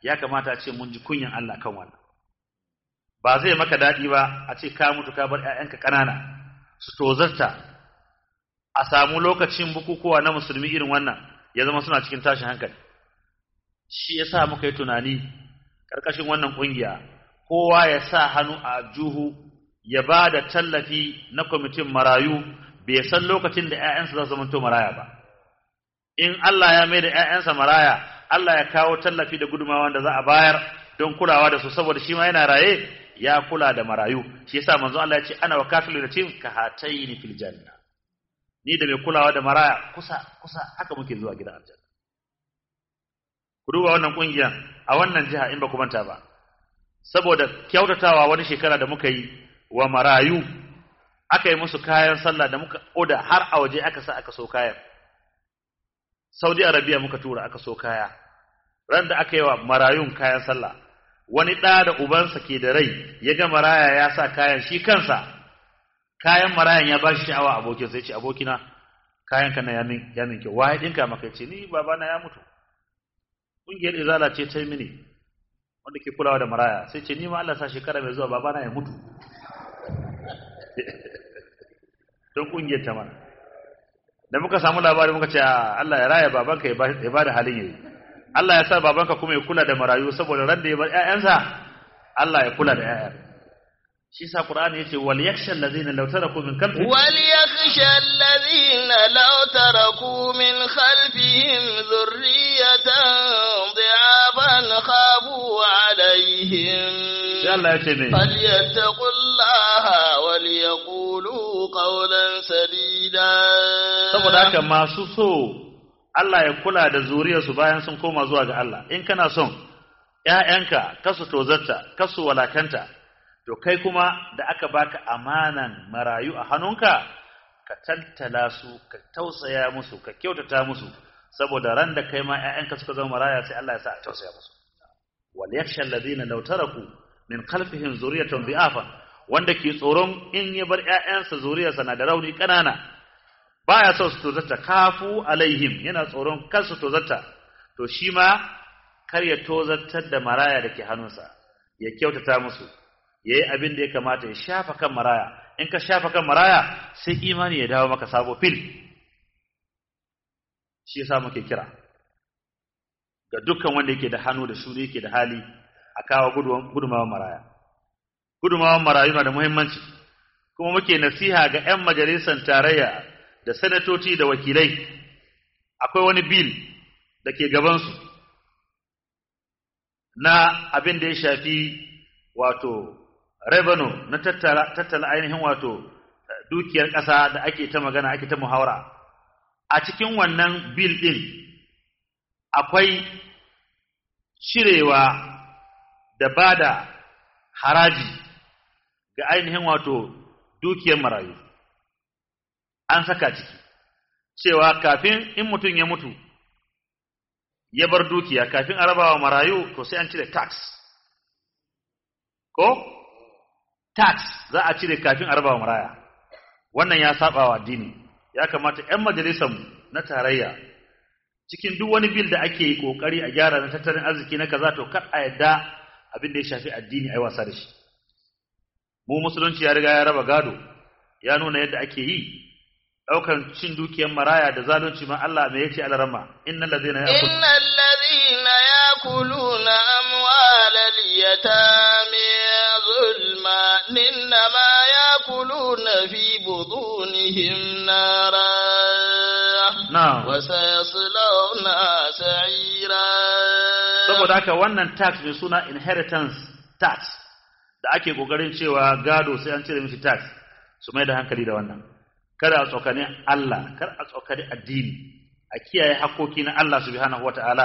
ya kamata a ce mun ji kunyan Allah kan wannan ba zai maka daɗi ba a ce ka mutu ka bar ‘ya'yanka ƙanana su tozarta a samu lokacin bukukuwa na musulmi irin wannan ya zama suna cikin tashin hankali shi ya sa muka yi tunani ƙarƙashin wannan ƙungiya kowa ya sa hannu a juhu ya ba da tallafi na kwamitin marayu bai san lokacin da ‘ya'yansa za su zamanto maraya ba in Allah ya mai da ‘ya'yansa maraya Allah ya kawo tallafi da gudumawa da za a bayar don kulawa da su saboda shi ma yana raye ya kula da marayu shi yasa manzo Allah ya ce ana wa kafilu da tim ka hataini fil janna ni da mai kulawa da maraya kusa kusa haka muke zuwa gidan aljanna ku duba wannan kungiya a wannan jiha in ba ku manta ba saboda kyautatawa wani shekara da muka yi wa marayu aka yi musu kayan sallah da muka oda har a waje aka sa aka so kayan Saudi Arabia muka tura aka so kaya ran da aka yi wa marayun kayan sallah wani ɗa da ubansa ke da rai ya ga maraya ya sa kayan shi kansa kayan marayan ya ba shi sha'awa abokin sai ce abokina kayan ka na yamin yamin ke waye dinka maka ce ni babana ya mutu kungiyar izala ce ta mini wanda ke kulawa da maraya sai ce ni ma Allah sa shekara mai zuwa babana ya mutu don kungiyar ta mana da muka samu labari muka ce Allah ya raya babanka ya ba da halin yayi Allah ya sa babanka kuma ya kula da marayu saboda ran da ya bar ƴaƴansa Allah ya kula da ƴaƴan shi sa Qur'ani yace wal yakhsha allazina law taraku min khalfihim wal yakhsha allazina law taraku min khalfihim dhurriyatan dhi'aban khafu alaihim sai Allah yace me falyattaqullaha wal yaqulu qawlan sadida saboda haka masu so Allah ya kula da zuriyarsu bayan sun koma zuwa ga Allah in kana son ƴaƴanka kasu tozarta kasu walakanta to kai kuma da aka baka amanan marayu a hannunka ka tantala su ka tausaya musu ka kyautata musu saboda ran da kai ma ƴaƴanka suka zama maraya sai Allah ya sa a tausaya musu wal yakhsha alladhina law taraku min khalfihim zuriyatan bi'afa wanda ke tsoron in ya bar ƴaƴansa zuriyarsa na da rauni ƙanana baya so su tozarta kafu alaihim yana tsoron kar su tozarta to shi ma kar ya tozartar da maraya da ke hannunsa ya kyautata musu ya yi abin da ya kamata ya shafa kan maraya in ka shafa kan maraya sai imani ya dawo maka sabo fil shi yasa muke kira ga dukkan wanda yake da hannu da shuri yake da hali a kawo gudumawan maraya gudumawan marayu na da muhimmanci kuma muke nasiha ga 'yan majalisar tarayya da sanatoci da wakilai akwai wani bil da ke gabansu na abin da ya shafi wato revenue na tattala, tattala ainihin wato dukiyar ƙasa da ake ta magana ake ta muhawara a cikin wannan bil ɗin akwai cirewa da ba da haraji ga ainihin wato dukiyar marayu an saka ciki cewa kafin in mutum ya mutu ya bar dukiya kafin a rabawa marayu to sai an cire tax ko tax za a cire kafin a rabawa maraya wannan ya saba wa addini ya kamata 'yan majalisarmu na tarayya cikin duk wani bil da ake yi kokari a gyara na tattalin arziki na kaza to kar a yadda abin da ya shafi addini ai wasa da shi mu musulunci ya riga ya raba gado ya nuna yadda ake yi daukan cin dukiyar maraya da zalunci ma Allah me yace alarama innal ladina yaqul innal ladina yakuluna amwalal yatami zulma innama yakuluna fi butunihim nara na'am wa sayaslawna sa'ira saboda haka wannan tax mai suna inheritance tax da ake kokarin cewa gado sai an cire mishi tax su mai da hankali da wannan kada a tsokani Allah kar a tsokani addini a kiyaye hakoki na Allah subhanahu wata'ala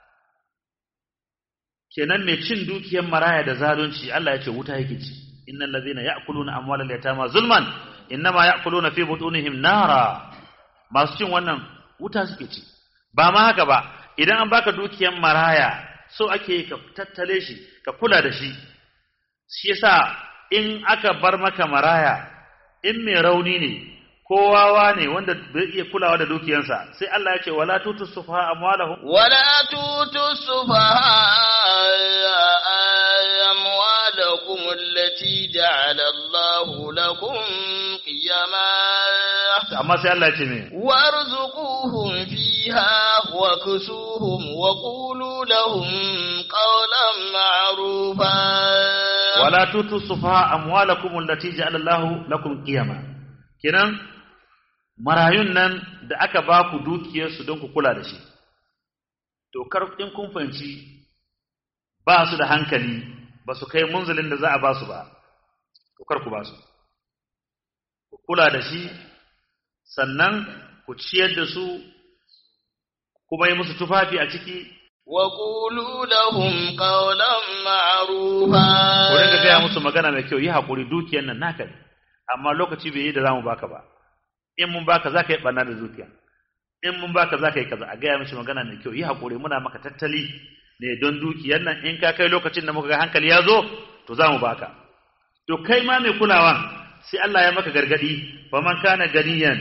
kenan mai cin dukiyar maraya da zalunci Allah ya ce wuta yake ci innal ladhina ya'kuluna amwalal yatama zulman innama ya'kuluna fi butunihim nara masu cin wannan wuta suke ci ba ma haka ba idan an baka dukiyar maraya so ake ka tattale shi ka kula da shi shi yasa in aka bar maka maraya in mai rauni ne ko wawa ne wanda bai iya kulawa da dukiyansa sai Allah ya ce wala tutu sufaha amwalahum ولا تؤتوا السفهاء أموالكم التي جعل الله لكم قيما amma sai Allah ya ce me وارزقوهم فيها وكسوهم وقولوا لهم قولا معروفا wala tutu sufaha amwalakum allati ja'ala Allahu lakum qiyama kenan marayun nan da aka ba ku dukiyar su don ku kula da shi to kar in kun fanci ba su da hankali ba su kai munzalin da za a ba su ba to kar ku ba su ku kula da shi sannan ku ciyar da su kuma yi musu tufafi a ciki وقولوا لهم قولا معروفا ku rinka gaya musu magana mai kyau yi haƙuri dukiyar nan naka ne amma lokaci bai yi da zamu baka ba in mun baka za ka yi ɓanna da dukiya in mun baka za ka yi kaza a gaya mishi magana mai kyau yi haƙuri muna maka tattali ne don dukiyar nan in ka kai lokacin da muka ga hankali ya zo to za mu baka to kai ma mai kulawan sai Allah ya maka gargadi fa man kana ganiyan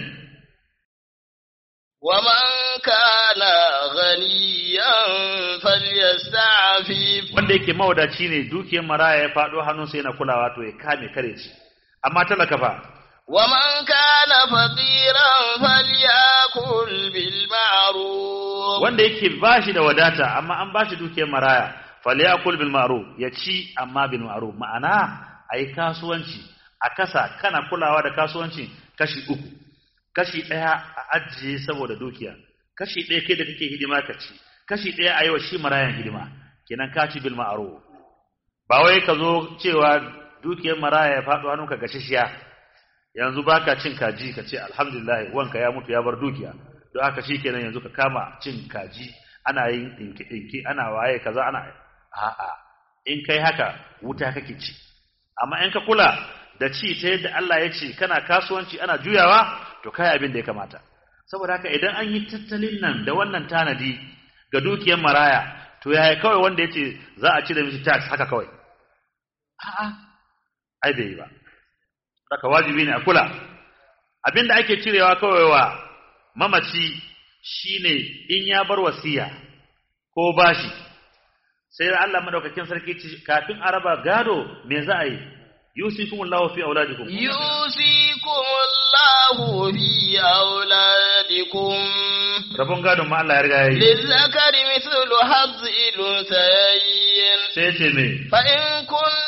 ومن كان غنيا فليستعفف wanda yake mawadaci ne dukiyar maraya ya faɗo hannunsa yana kulawa to ya kame kare shi amma talaka fa ومن كان فقيرا فليأكل بالمعروف wanda yake bashi da wadata amma an bashi dukiyar maraya falyakul bil ma'ruf ya ci amma bil ma'ruf ma'ana ayi kasuwanci a kasa kana kulawa da kasuwanci kashi uku kashi daya a ajiye saboda dukiya kashi daya kai da kake hidima ka ci kashi daya ayi wa shi marayan hidima kenan ka ci bil ma'ruf ba wai ka zo cewa dukiyar maraya ya faɗo hannunka gashishiya yanzu baka cin kaji ka ce alhamdulillah wanka ya mutu ya bar dukiya don haka shikenan yanzu ka kama cin kaji ana yin dinki dinki ana waye kaza ana a'a in kai haka wuta kake ci amma in ka kula da ci ta yadda Allah ya ce kana kasuwanci ana juyawa to kai abin da ya kamata saboda haka idan an yi tattalin nan da wannan tanadi ga dukiyar maraya to yaya kawai wanda ya ce za a cire mishi tax haka kawai a'a ai bai yi ba Saka wajibi ne a kula. Abinda ake cirewa kawai wa mamaci shine in ya bar wasiya ko bashi. Sai Allah madaukakin sarki ce kafin araba gado me za a yi? Yusikumullahu fi auladikum. يوصيكم الله في أولادكم Rabon gadon ma Allah ya riga yayi. للذكر مثل حظ الأنثيين Sai ya ce me? فإن كن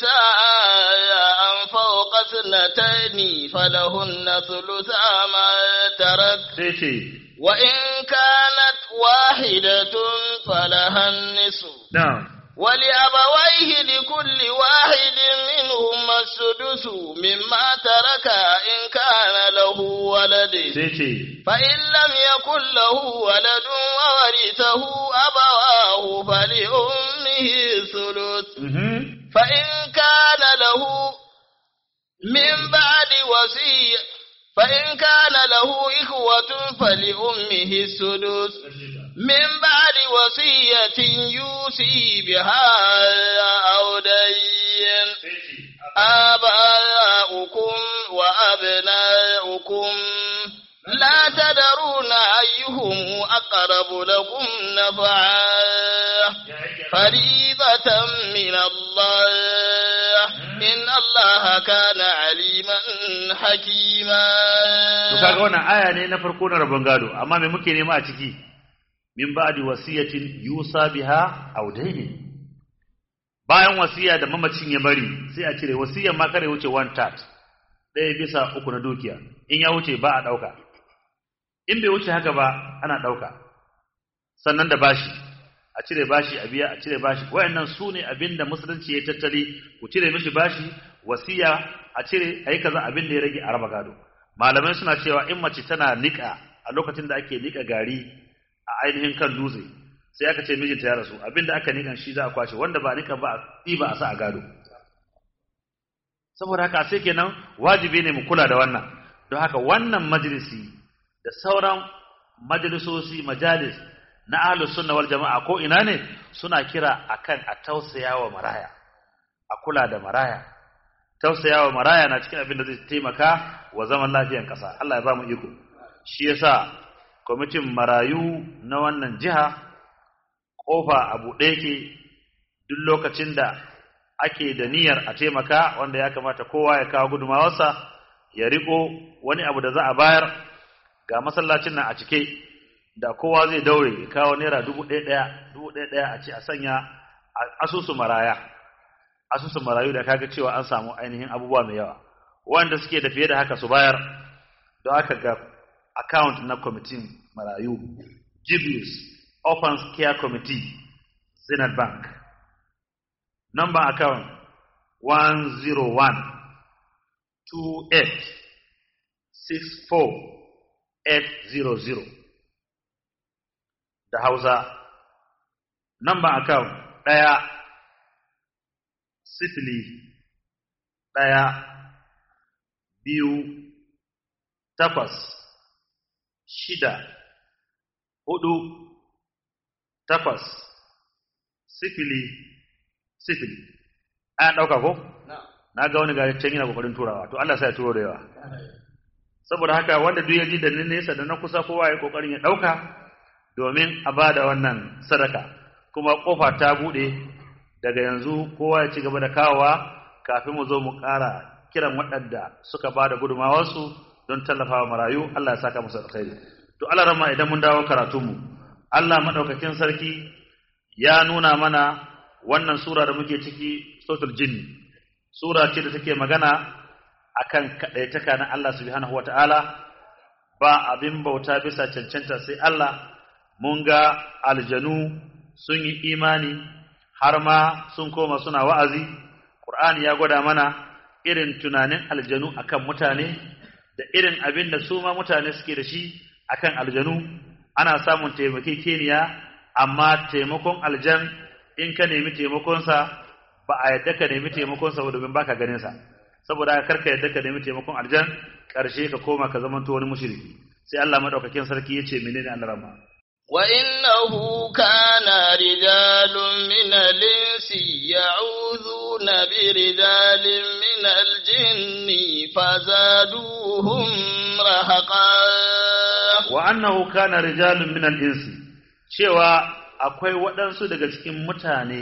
نساء فوق اثنتين فلهن ثلثا ما ترك Sai ya ce وإن كانت واحدة فلها النصف na'am. ولأبويه لكل واحد منهما السدس مما ترك إن كان له ولد Sai ya ce فإن لم يكن له ولد وورثه أبواه فلأمه الثلث mhm. فإن كان له من بعد وصية فإن كان له إخوة فلأمه السدس من بعد وصية يوصي بها أو دين آباؤكم وأبناؤكم لا تدرون أيهم أقرب لكم نفعا فريضة من الله إن الله كان عليما حكيما To kaga wannan aya ne na farko na rabon gado amma me muke nema a ciki min ba'di wasiyatin yusa biha aw dainin bayan wasiya da mamacin ya bari sai a cire wasiyar ma kare wuce one third ɗaya bisa uku na dukiya in ya wuce ba a ɗauka in bai wuce haka ba ana ɗauka sannan da bashi a cire bashi a biya a cire bashi wayannan su ne abinda musulunci ya tattali ku cire mishi bashi wasiya a cire ayi kaza abin da ya rage a raba gado malamai suna cewa in mace tana nika a lokacin da ake nika gari a ainihin kan dutse sai aka ce mijinta ya rasu abinda aka nikan shi za a kwashe wanda ba nika ba a ɗiba a sa a gado saboda haka sai kenan wajibi ne mu kula da wannan don haka wannan majalisi da sauran majalisosi majalis na ahlus sunna wal jama'a ko ina ne suna kira akan a tausaya wa maraya a kula da maraya tausaya wa maraya na cikin abin da zai taimaka wa zaman lafiyan ƙasa Allah ya ba mu iko shi yasa kwamitin marayu na wannan jiha kofa a buɗe yake duk lokacin da ake da niyyar a taimaka wanda ya kamata kowa ya kawo gudumawarsa ya riko wani abu da za a bayar ga masallacin nan a cike da kowa zai daure ya kawo naira dubu ɗaya ɗaya dubu ɗaya ɗaya a ce a sanya asusun maraya asusun marayu da kaga cewa an samu ainihin abubuwa mai yawa wanda suke da fiye da haka su bayar don aka ga account na kwamitin marayu Jibius Orphans Care Committee Zenith Bank number account 101 28 64 800 da Hausa number account ɗaya sifili ɗaya biyu takwas shida hudu takwas sifili sifili an ɗauka ko? na ga wani gari can yana kokarin turawa to Allah sai ya turo da yawa saboda haka wanda duk ya ji da nesa da na kusa kowa ya kokarin ya ɗauka domin a ba da wannan sadaka kuma kofa ta buɗe daga yanzu kowa ya ci gaba da kawowa kafin mu zo mu ƙara kiran waɗanda suka ba da gudumawarsu don tallafawa marayu Allah ya saka musu alkhairi to Allah rama idan mun dawo karatunmu Allah madaukakin sarki ya nuna mana wannan sura da muke ciki suratul jinn sura ce da take magana akan kadaitaka na Allah subhanahu wataala ba abin bauta bisa cancanta sai Allah mun ga aljanu sun yi imani har ma sun koma suna wa'azi Qur'ani ya gwada mana irin tunanin aljanu akan mutane da irin abin da su ma mutane suke da shi akan aljanu ana samun taimakekeniya amma taimakon aljan in ka nemi taimakonsa ba a yadda ka nemi taimakonsa ba domin baka ganin sa saboda karka yadda ka nemi taimakon aljan karshe ka koma ka zamanto wani mushriki sai Allah madaukakin sarki yace menene Allah rama wa innahu kana rijalun min al-insi ya'udhuna bi rijalin min al-jinni fazaduhum rahaqa wa annahu kana rijalun min al-insi cewa akwai waɗansu daga cikin mutane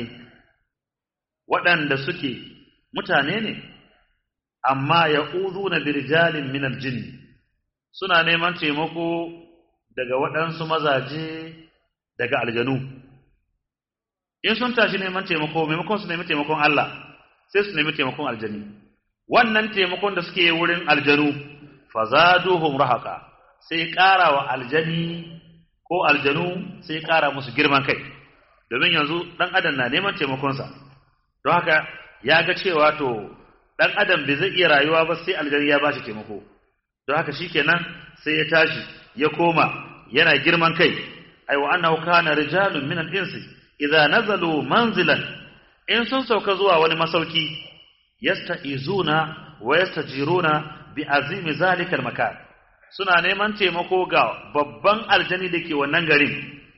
waɗanda suke mutane ne amma ya na birjalin minal jin suna neman taimako daga waɗansu mazaje daga aljanu in sun tashi neman taimako maimakon su nemi taimakon Allah sai su nemi taimakon aljani wannan taimakon da suke wurin aljanu fazaduhum rahaqa sai ƙara wa aljani ko aljanu sai ƙara musu girman kai domin yanzu ɗan adam na neman taimakonsa don haka ya ga cewa to ɗan adam bai zai iya rayuwa ba sai aljani ya bashi taimako don haka shikenan sai ya tashi ya koma yana girman kai ai wa annahu kana rijalun min al-insi idza nazalu manzilan in sun sauka zuwa wani masauki yasta'izuna wa yastajiruna bi azimi zalika al-makan suna neman taimako ga babban aljani da ke wannan garin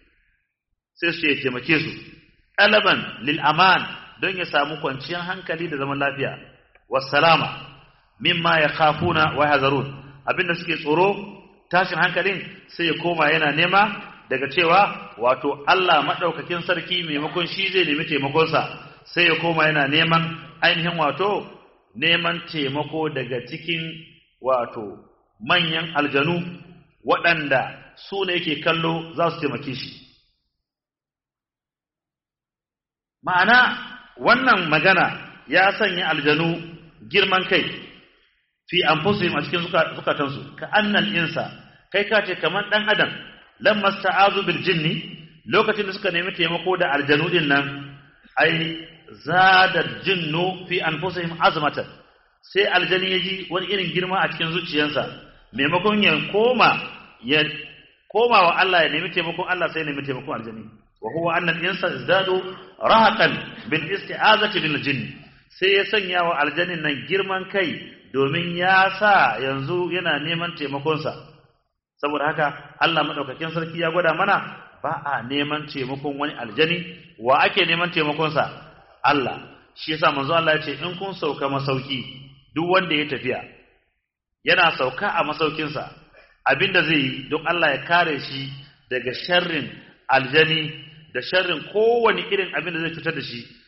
sai su ya taimake su ɗalaban lil aman don ya samu kwanciyar hankali da zaman lafiya wassalama mimma ya khafuna wa hazarun abinda suke tsoro tashin hankalin sai ya koma yana nema daga cewa wato Allah madaukakin sarki maimakon shi zai nemi taimakonsa sai ya koma yana neman ainihin wato neman taimako daga cikin wato manyan aljanu waɗanda su ne yake kallo za su taimake shi ma'ana wannan magana ya sanya aljanu girman kai fi anfusihim a cikin zukatansu ka annal insa kai ka ce kamar dan adam lamma sta'azu bil jinni lokacin da suka nemi taimako da aljanu din nan ai zada jinnu fi anfusihim azmatan sai aljani ya ji wani irin girma a cikin zuciyarsa maimakon ya koma ya koma wa Allah ya nemi taimakon Allah sai ya nemi taimakon aljani wa huwa anna al-insa izdadu rahaqan bil isti'azati bil jinn sai ya sanya wa aljanin nan girman kai domin ya sa yanzu yana neman taimakon sa saboda haka Allah madaukakin sarki ya gwada mana ba a neman taimakon wani aljani wa ake neman taimakon sa Allah shi yasa manzo Allah ya ce in kun sauka masauki duk wanda ya tafiya yana sauka a masaukinsa abinda zai yi don Allah ya kare shi daga sharrin aljani da sharrin kowane irin abin da zai cutar da shi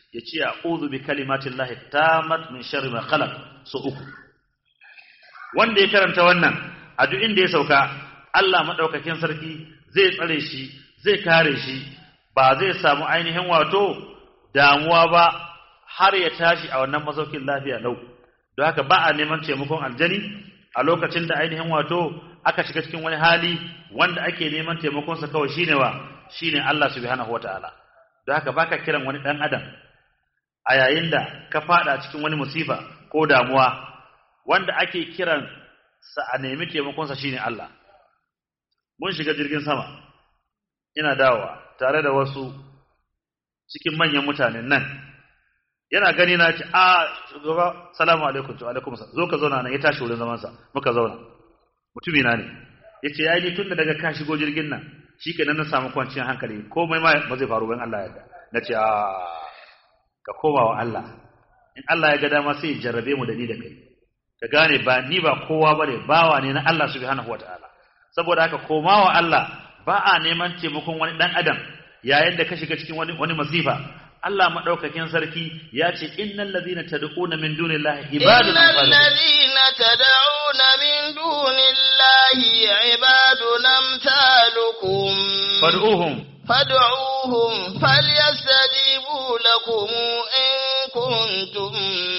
ya ce a'udhu bi kalimatin lahi tamat min sharri ma khalaq so uku wanda ya karanta wannan a duk inda ya sauka Allah madaukakin sarki zai tsare shi zai kare shi ba zai samu ainihin wato damuwa ba har ya tashi a wannan masaukin lafiya lau don haka ba a neman taimakon aljani a lokacin da ainihin wato aka shiga cikin wani hali wanda ake neman taimakonsa kawai shine wa shine Allah subhanahu wataala don haka baka kiran wani dan adam a yayin da ka fada cikin wani musifa ko damuwa wanda ake kiran sa a nemi taimakonsa shine Allah mun shiga jirgin sama ina dawowa tare da wasu cikin manyan mutanen nan yana gani na ce a shugaba salamu alaikum to alaikum zo ka zauna nan ya tashi wurin zaman sa muka zauna mutumi na ne yace yayi ni tunda daga ka shigo jirgin nan shikenan na samu kwanciyar hankali komai ma ba zai faru ban Allah ya yarda nace a ka koma wa Allah in Allah ya ga dama sai ya jarrabe mu da ni da kai ka gane ba ni ba kowa bane bawa ne na Allah subhanahu wataala saboda haka koma wa Allah ba a neman taimakon wani dan adam yayin da ka shiga cikin wani wani masifa Allah madaukakin sarki ya ce innal ladhina tad'una min dunillahi ibadun innal ladhina tad'una min dunillahi ibadun amsalukum fad'uhum fad'uhum falyastajibu lakum in kuntum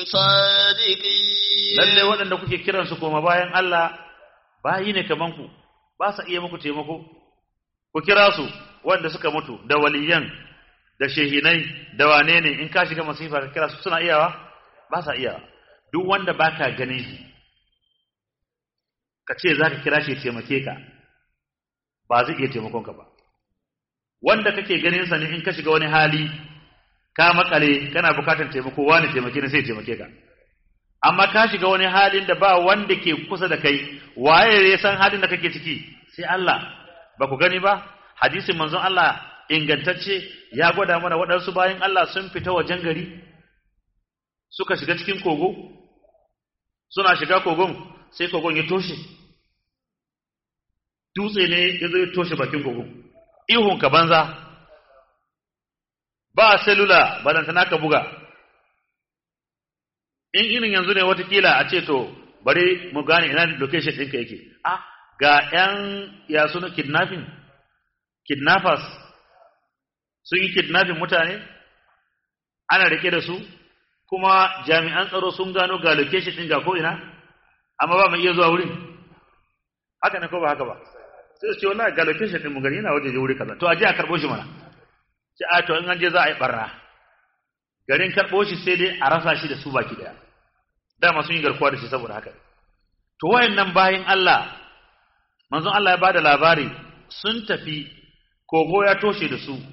sadiqin lalle waɗanda kuke kiran su koma bayan Allah bayi ne kaman ku ba sa iya muku taimako ku kira su wanda suka mutu da waliyan da shehinai da wane ne in ka shiga masifa ka kira su suna iyawa ba sa iyawa duk wanda baka ganin shi ka ce za ka kira shi ya taimake ka ba zai iya taimakon ka ba wanda kake ganin sa ne in ka shiga wani hali ka makale kana bukatar taimako wani taimake ne sai taimake ka amma ka shiga wani halin da ba wanda ke kusa da kai waye ya san halin da kake ciki sai Allah ba ku gani ba hadisin manzon Allah ingantacce ya gwada mana waɗansu bayan Allah sun fita wajen gari suka shiga cikin kogo suna shiga kogon sai kogon ya toshe dutse ne ya zo ya toshe bakin kogon ihun ka banza ba selula balantana ka buga in irin yanzu ne watakila a ce to bari mu gane ina location ɗinka yake ah ga 'yan ya suna kidnapping kidnappers sun yi kidnapping mutane ana rike da su kuma jami'an tsaro sun gano ga location ɗin ga ko ina amma ba mai iya zuwa wurin haka ne ko ba haka ba sai su ce wallahi ga location ɗin mu gani yana waje wuri kaza to a je a karɓo shi mana ce a to in an je za a yi barna garin karɓo shi sai dai a rasa shi da su baki daya dama sun yi garkuwa da shi saboda haka to wayannan bayin Allah manzon Allah ya bada labari sun tafi kogo ya toshe da su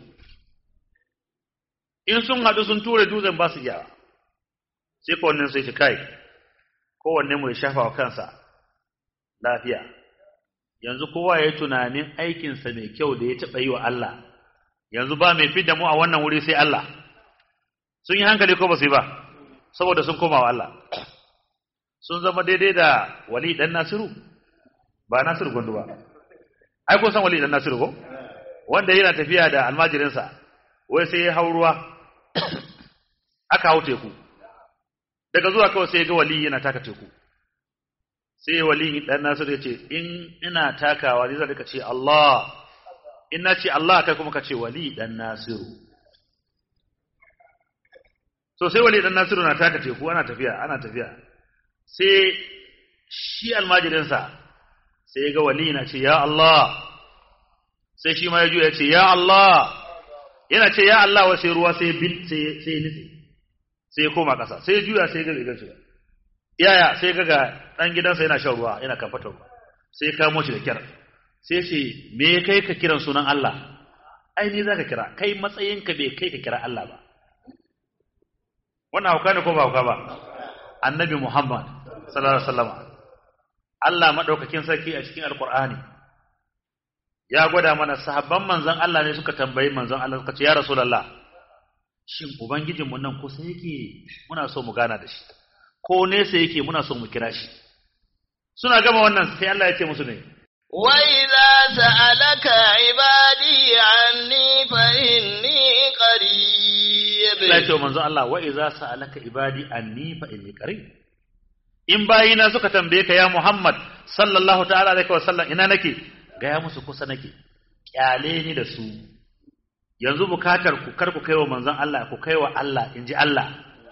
in sun haɗu sun ture dutsen ba su iya sai kowannen sai shi kai kowanne mu ya shafa wa kansa lafiya yanzu kowa ya yi tunanin aikinsa mai kyau da ya taɓa yi wa Allah yanzu ba mai fi da mu a wannan wuri sai Allah sun yi hankali ko ba su yi ba saboda sun koma wa Allah sun zama daidai da wali dan nasiru ba nasiru gundu ba ai kun san wali dan nasiru ko wanda yana tafiya da almajirinsa wai sai ya hau ruwa aka hau teku daga zuwa kawai sai ya ga wali yana taka teku sai wali dan nasiru ya ce in ina takawa ni zan rika ce Allah in na ce Allah kai kuma ka ce wali dan nasiru so sai wali dan nasiru na taka teku ana tafiya ana tafiya sai shi almajirinsa sai ya ga wali na ce ya Allah sai shi ma ya juya ya ce ya Allah yana ce ya Allah wa sai ruwa sai bin sai sai nitsi sai ya koma ƙasa sai ya juya sai ya ga rigar shi yaya sai ga ga dan gidansa yana shan ruwa yana kamfatar ruwa sai ya kamo shi da kyar sai ce me ya kai ka kiran sunan Allah ai ni zaka kira kai matsayinka bai kai ka kira Allah ba wannan hauka ne ko ba hauka ba annabi Muhammad sallallahu alaihi wasallam Allah madaukakin sarki a cikin alqur'ani ya gwada mana sahabban manzon Allah ne suka tambayi manzon Allah suka ce ya rasulullah shin ubangijinmu nan kusa yake muna so mu gana da shi ko nesa yake muna so mu kira shi suna gama wannan sai Allah ya ce musu ne وإذا سألك عبادي عني فإني قريب Allah ya ce wa manzon Allah wa idza sa'alaka ibadi anni fa inni qarib in bayina suka tambaye ka ya Muhammad sallallahu ta'ala alaihi wa sallam ina nake gaya musu kusa nake kyale ni da su yanzu bukatar ku kar ku kaiwa manzon Allah ku kaiwa Allah inji Allah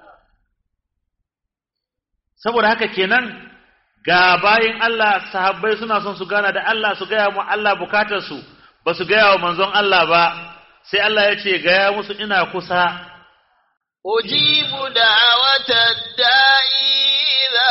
saboda haka kenan ga bayin Allah sahabbai suna son su gana da Allah su gaya mu Allah bukatar su ba su gaya wa manzon Allah ba sai Allah ya ce gaya musu ina kusa أجيب دعوة الداعي إذا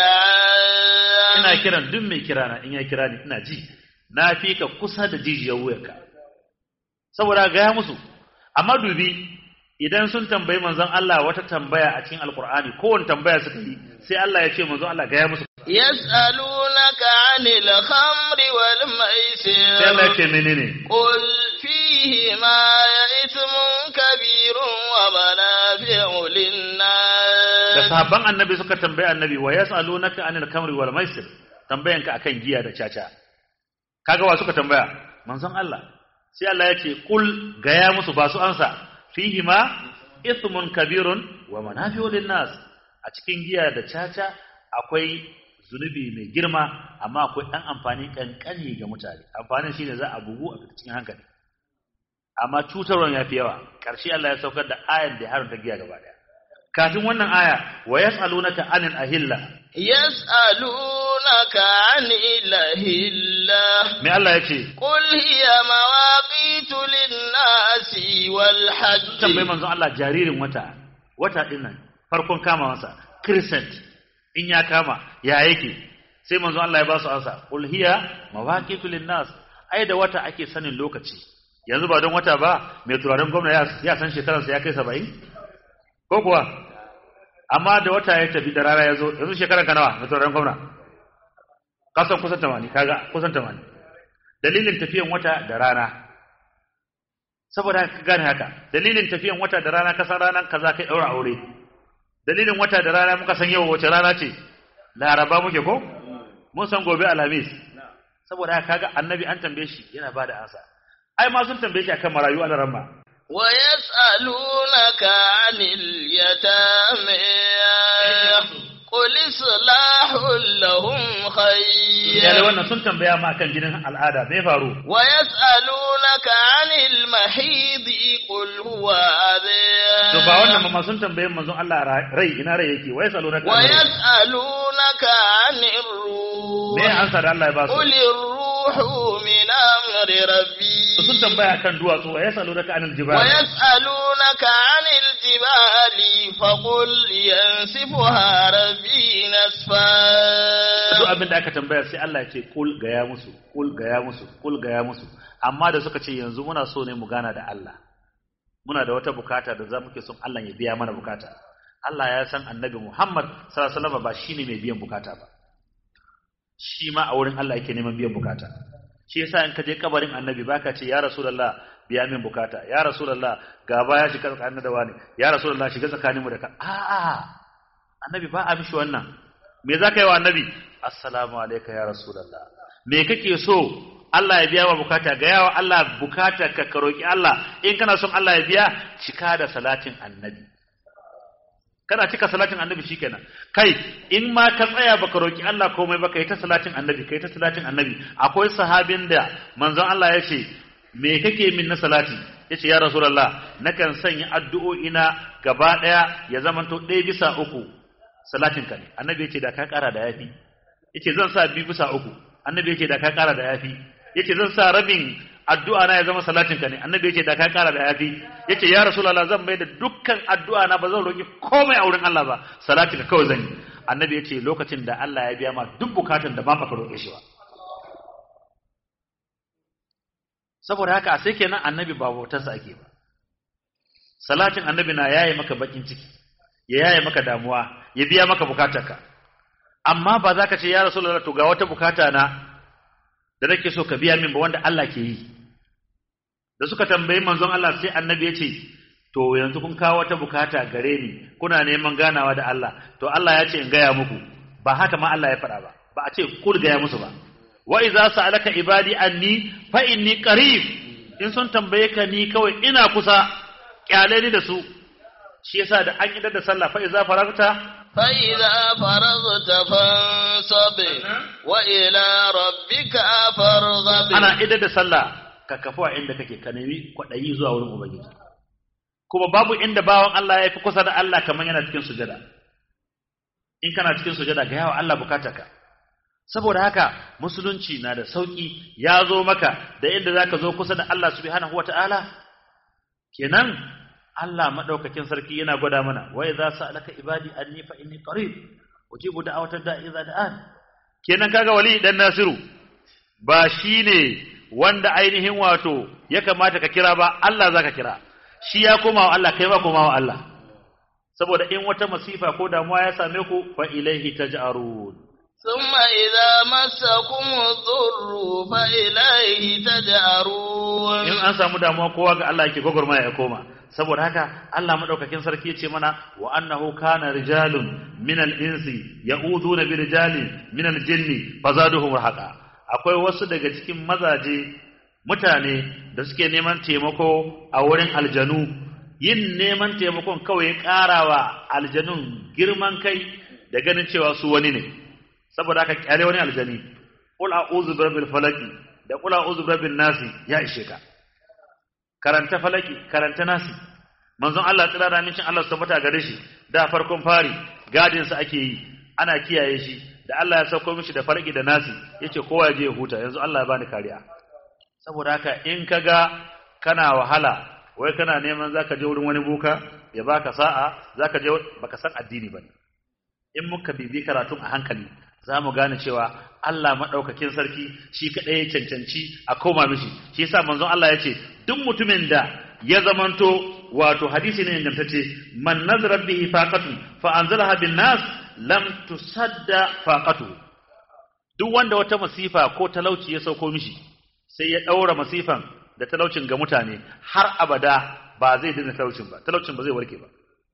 دعان ina kiran duk mai kirana in ya kira ni ina ji na fi ka kusa da jijiyar wuyarka saboda gaya musu amma dubi idan sun tambayi manzon Allah wata tambaya a cikin alkur'ani kowane tambaya suka yi sai Allah ya ce manzon Allah gaya musu يسألونك عن الخمر sai Allah ya والميسر ce menene قل فيهما إثم كبير ومنافع da للناس sahabban annabi suka tambayi annabi wa yas'alunaka anil kamri wal maisir tambayanka akan giya da caca kaga wa suka tambaya manzon Allah sai Allah ya ce kul gaya musu ba su ansa fihi ma ithmun kabirun wa manafi'u linnas a cikin giya da caca akwai zunubi mai girma amma akwai dan amfani kankani ga mutane amfanin shine za a bugu a cikin hankali amma cutarwan yafi yawa karshe Allah ya saukar da ayan da ya haramta giya gaba daya kafin wannan aya wa yas'alunaka anil ahilla يسألونك عن الأهلة me Allah yace قل هي مواقيت للناس tambayi والحج manzon Allah jaririn wata wata din nan farkon kama masa crescent in ya kama ya yake sai manzon Allah ya ba su ansa qul hiya mawaqitu linnas ai da wata ake sanin lokaci yanzu ba don wata ba mai turaren gwamna ya, ya san shekararsa ya kai 70 ko kuwa amma da wata ya tafi da rana ya zo yanzu shekaran ka nawa mai turaren gwamna kasan kusan 80 kaga kusan 80 dalilin tafiyan wata da rana saboda ka gane haka dalilin tafiyan wata da rana kasan ranar kaza kai daura aure dalilin wata da rana muka san yau wace rana ce laraba muke ko mun san gobe alhamis saboda haka kaga annabi an tambaye shi yana bada ansa ai ma sun tambaye shi akan marayu a ramma ويسألونك عن اليتامى قل إصلاح لهم iyalai خير wannan sun tambaya ma akan jinin al'ada me faru ويسألونك عن المحيض قل هو أذى to ba wannan ma sun tambaye manzon Allah ra- rai ina rai yake wai salo na ويسألونك عن الروح me ansa da Allah ya ba su قل الروح من أمر ربي sun tambaya akan duwatsu wai salo na anil jibal ويسألونك عن الجبال فقل ينسفها ربي نسفا duk abin da aka tambaya sai Allah ya ce kul gaya musu kul gaya musu kul gaya musu amma da suka ce yanzu muna so ne mu gana da Allah muna da wata bukata da za muke son Allah ya biya mana bukata Allah ya san annabi Muhammad sallallahu alaihi wasallam ba shine mai biyan bukata ba shi ma a wurin Allah yake neman biyan bukata shi yasa in ka je kabarin annabi baka ce ya rasulullah biya min bukata ya rasulullah gaba ya shiga tsakanin da wani ya rasulullah shiga tsakanin mu da ka a'a annabi ba a mishi wannan me za ka yi wa annabi assalamu alaika ya rasulallah me kake so Allah ya biya wa bukata ga yawa Allah bukata ka ka roki Allah in kana son Allah ya biya cika da salatin annabi kana cika salatin annabi shikenan kai in ma ka tsaya baka roki Allah komai baka yi ta salatin annabi kai ta salatin annabi akwai sahabin da manzon Allah ya ce me kake min na salati yace ya rasulullah nakan sanya addu'o'ina gaba daya ya zamanto ɗaya bisa uku salatin ka ne annabi yace da ka kara da yafi yace zan sa bi bisa uku annabi yace da ka kara da yafi yace zan sa rabin addu'a na ya zama salatin ka ne annabi yace da ka kara da yafi yace ya rasulullah zan mai da dukkan addu'a na ba zan roki komai a wurin Allah ba salatin ka kawai zan yi annabi yace lokacin da Allah ya biya ma duk bukatun da ba ka roke shi ba saboda haka sai kenan annabi ba bautarsa ake ba salatin annabi na yaye maka bakin ciki ya yaye maka damuwa ya biya maka bukatarka amma ba za ka ce ya rasulullah to ga wata bukata na da nake so ka biya min ba wanda Allah ke yi da suka tambayi manzon Allah sai annabi ya ce to yanzu kun kawo wata bukata gare ni kuna neman ganawa da Allah to Allah ya ce in gaya muku ba haka ma Allah ya faɗa ba ba a ce kul gaya musu ba wa idza sa'alaka ibadi anni fa inni qarib in sun tambaye ka ni kawai ina kusa kyale ni da su shi yasa da an idar da sallah fa iza faragta فإذا فرغت فانصب وإلى ربك فارغب ana idar da sallah ka kafu a inda kake ka nemi kwaɗayi zuwa wurin ubangiji kuma babu inda bawan Allah ya fi kusa da Allah kamar yana cikin sujada in kana cikin sujada ga yawa Allah ka. saboda haka musulunci na da sauki ya zo maka da inda zaka zo kusa da Allah subhanahu wataala kenan Allah madaukakin sarki yana gwada mana wa idza sa'alaka ibadi anni fa inni qarib ujibu da'watad da'i idza da'an kenan kaga wali dan nasiru ba shine wanda ainihin wato ya kamata ka kira ba Allah zaka kira shi ya koma wa Allah kai ba koma wa Allah saboda in wata masifa ko damuwa ya same ku fa ilaihi taj'arun ثم إذا مسكم الضر فإليه تجأرون in an samu damuwa kowa ga Allah yake gwagwarmaya ya koma saboda haka Allah madaukakin sarki yace mana wa annahu kana rijalun min al-insi ya'uduna bi rijalin min al-jinni fazaduhum rahaqa akwai wasu daga cikin mazaje mutane da suke neman taimako a wurin aljanu yin neman taimakon kawai ya karawa aljanun girman kai da ganin cewa su wani ne saboda haka kyale wani aljani qul a'udhu bi rabbil falaki da qul a'udhu bi rabbin nasi ya ishe ka karanta falaki karanta nasi manzon Allah tsira da mincin Allah su tabbata gare shi da farkon fari gadin sa ake yi ana kiyaye shi da Allah ya sauko mishi da falaki da nasi yace kowa ya je ya huta yanzu Allah ya bani kariya saboda haka in kaga kana wahala wai kana neman zaka je wurin wani buka ya baka sa'a zaka je baka san addini bane in muka bibi karatun a hankali za mu gane cewa Allah maɗaukakin sarki shi kaɗai ya cancanci a koma mishi shi yasa manzon Allah ya ce duk mutumin da ya zamanto wato hadisi ne ingantacce man nazara bihi faqatu fa anzalaha bin nas lam tusadda faqatu duk wanda wata masifa ko talauci ya sauko mishi sai ya ɗaura masifan da talaucin ga mutane har abada ba zai daina talaucin ba talaucin ba zai warke ba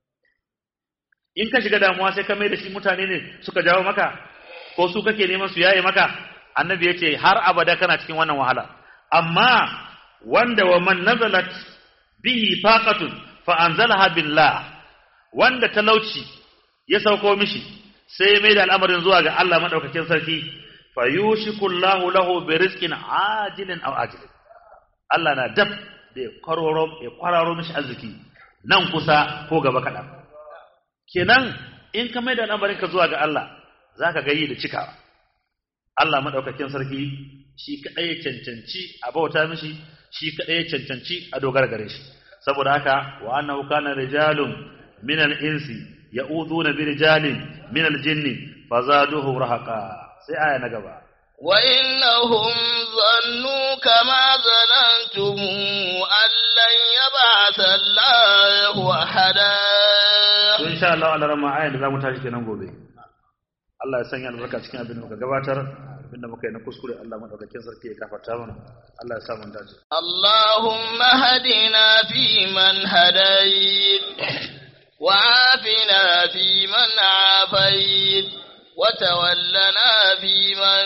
in ka shiga damuwa sai ka mai da shi mutane ne suka jawo maka ko su kake neman su yaye maka annabi yace har abada kana cikin wannan wahala amma wanda wa man nazalat bihi faqatun fa anzalaha billah wanda talauci ya sauko mishi sai ya mai da al'amarin zuwa ga Allah madaukakin sarki fa yushiku Allahu lahu bi rizqin ajilin aw ajilin Allah na dab da ya kwararo ya kwararo mishi arziki nan kusa ko gaba kaɗan. kenan in ka mai da al'amarin ka zuwa ga Allah za ka gayi da cikawa Allah maɗaukakin sarki shi kaɗai ya cancanci a bauta mishi shi kaɗai ya cancanci a dogara gare shi saboda haka wa annahu kana rijalun min al-insi ya'uduna bi rijalin min al-jinni fazaduhu rahaqa sai aya na gaba وإنهم ظنوا كما ظننتم أن لن يبعث الله أحدا to insha Allah Allah rama ayan da zamu tashi kenan gobe Allah ya sanya albarka cikin abin da muka gabatar abin da muka yi na kuskure Allah madaukakin sarki ya kafarta mana Allah ya sa mun dace اللهم هدنا فيمن هديت وعافنا فيمن عافيت وتولنا فيمن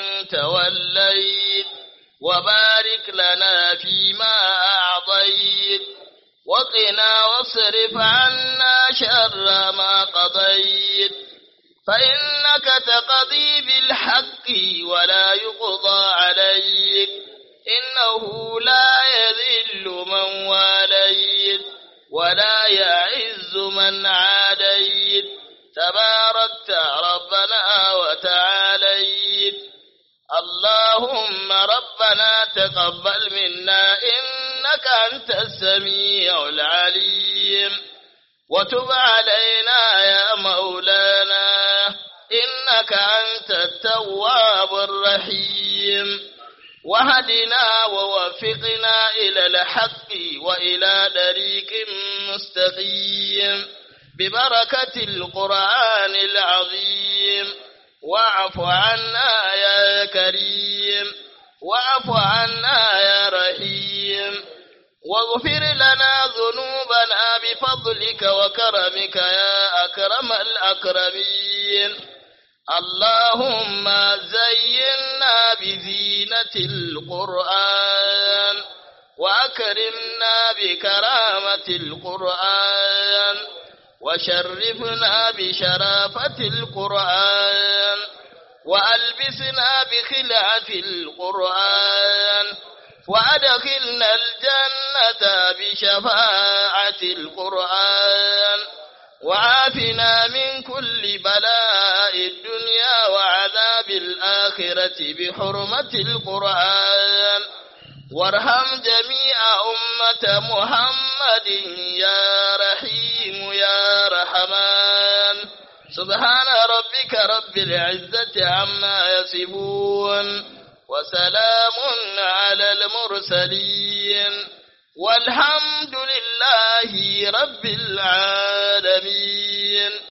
توليت وبارك لنا فيما أعطيت وقنا واصرف عنا شر ما قضيت فإنك تقضي بالحق ولا يقضى عليك إنه لا يذل من واليت ولا يعز من عاديت تباركت ربنا وتعاليت اللهم ربنا تقبل منا إنك أنت السميع العليم وتب علينا يا مولانا إنك أنت التواب الرحيم وهدنا ووفقنا إلى الحق وإلى طريق مستقيم ببركة القرآن العظيم واعف عنا يا كريم واعف عنا يا رحيم واغفر لنا ذنوبنا بفضلك وكرمك يا أكرم الأكرمين اللهم زينا بزينة القرآن وأكرمنا بكرامة القرآن وشرفنا بشرافة القرآن وألبسنا بخلعة القرآن وأدخلنا الجنة بشفاعة القرآن وعافنا من كل بلاء الدنيا وعذاب الآخرة بحرمة القرآن وارحم جميع أمة محمد يا رحيم يا رحمن سبحان ربك رب العزة عما يصفون وسلام على المرسلين والحمد لله رب العالمين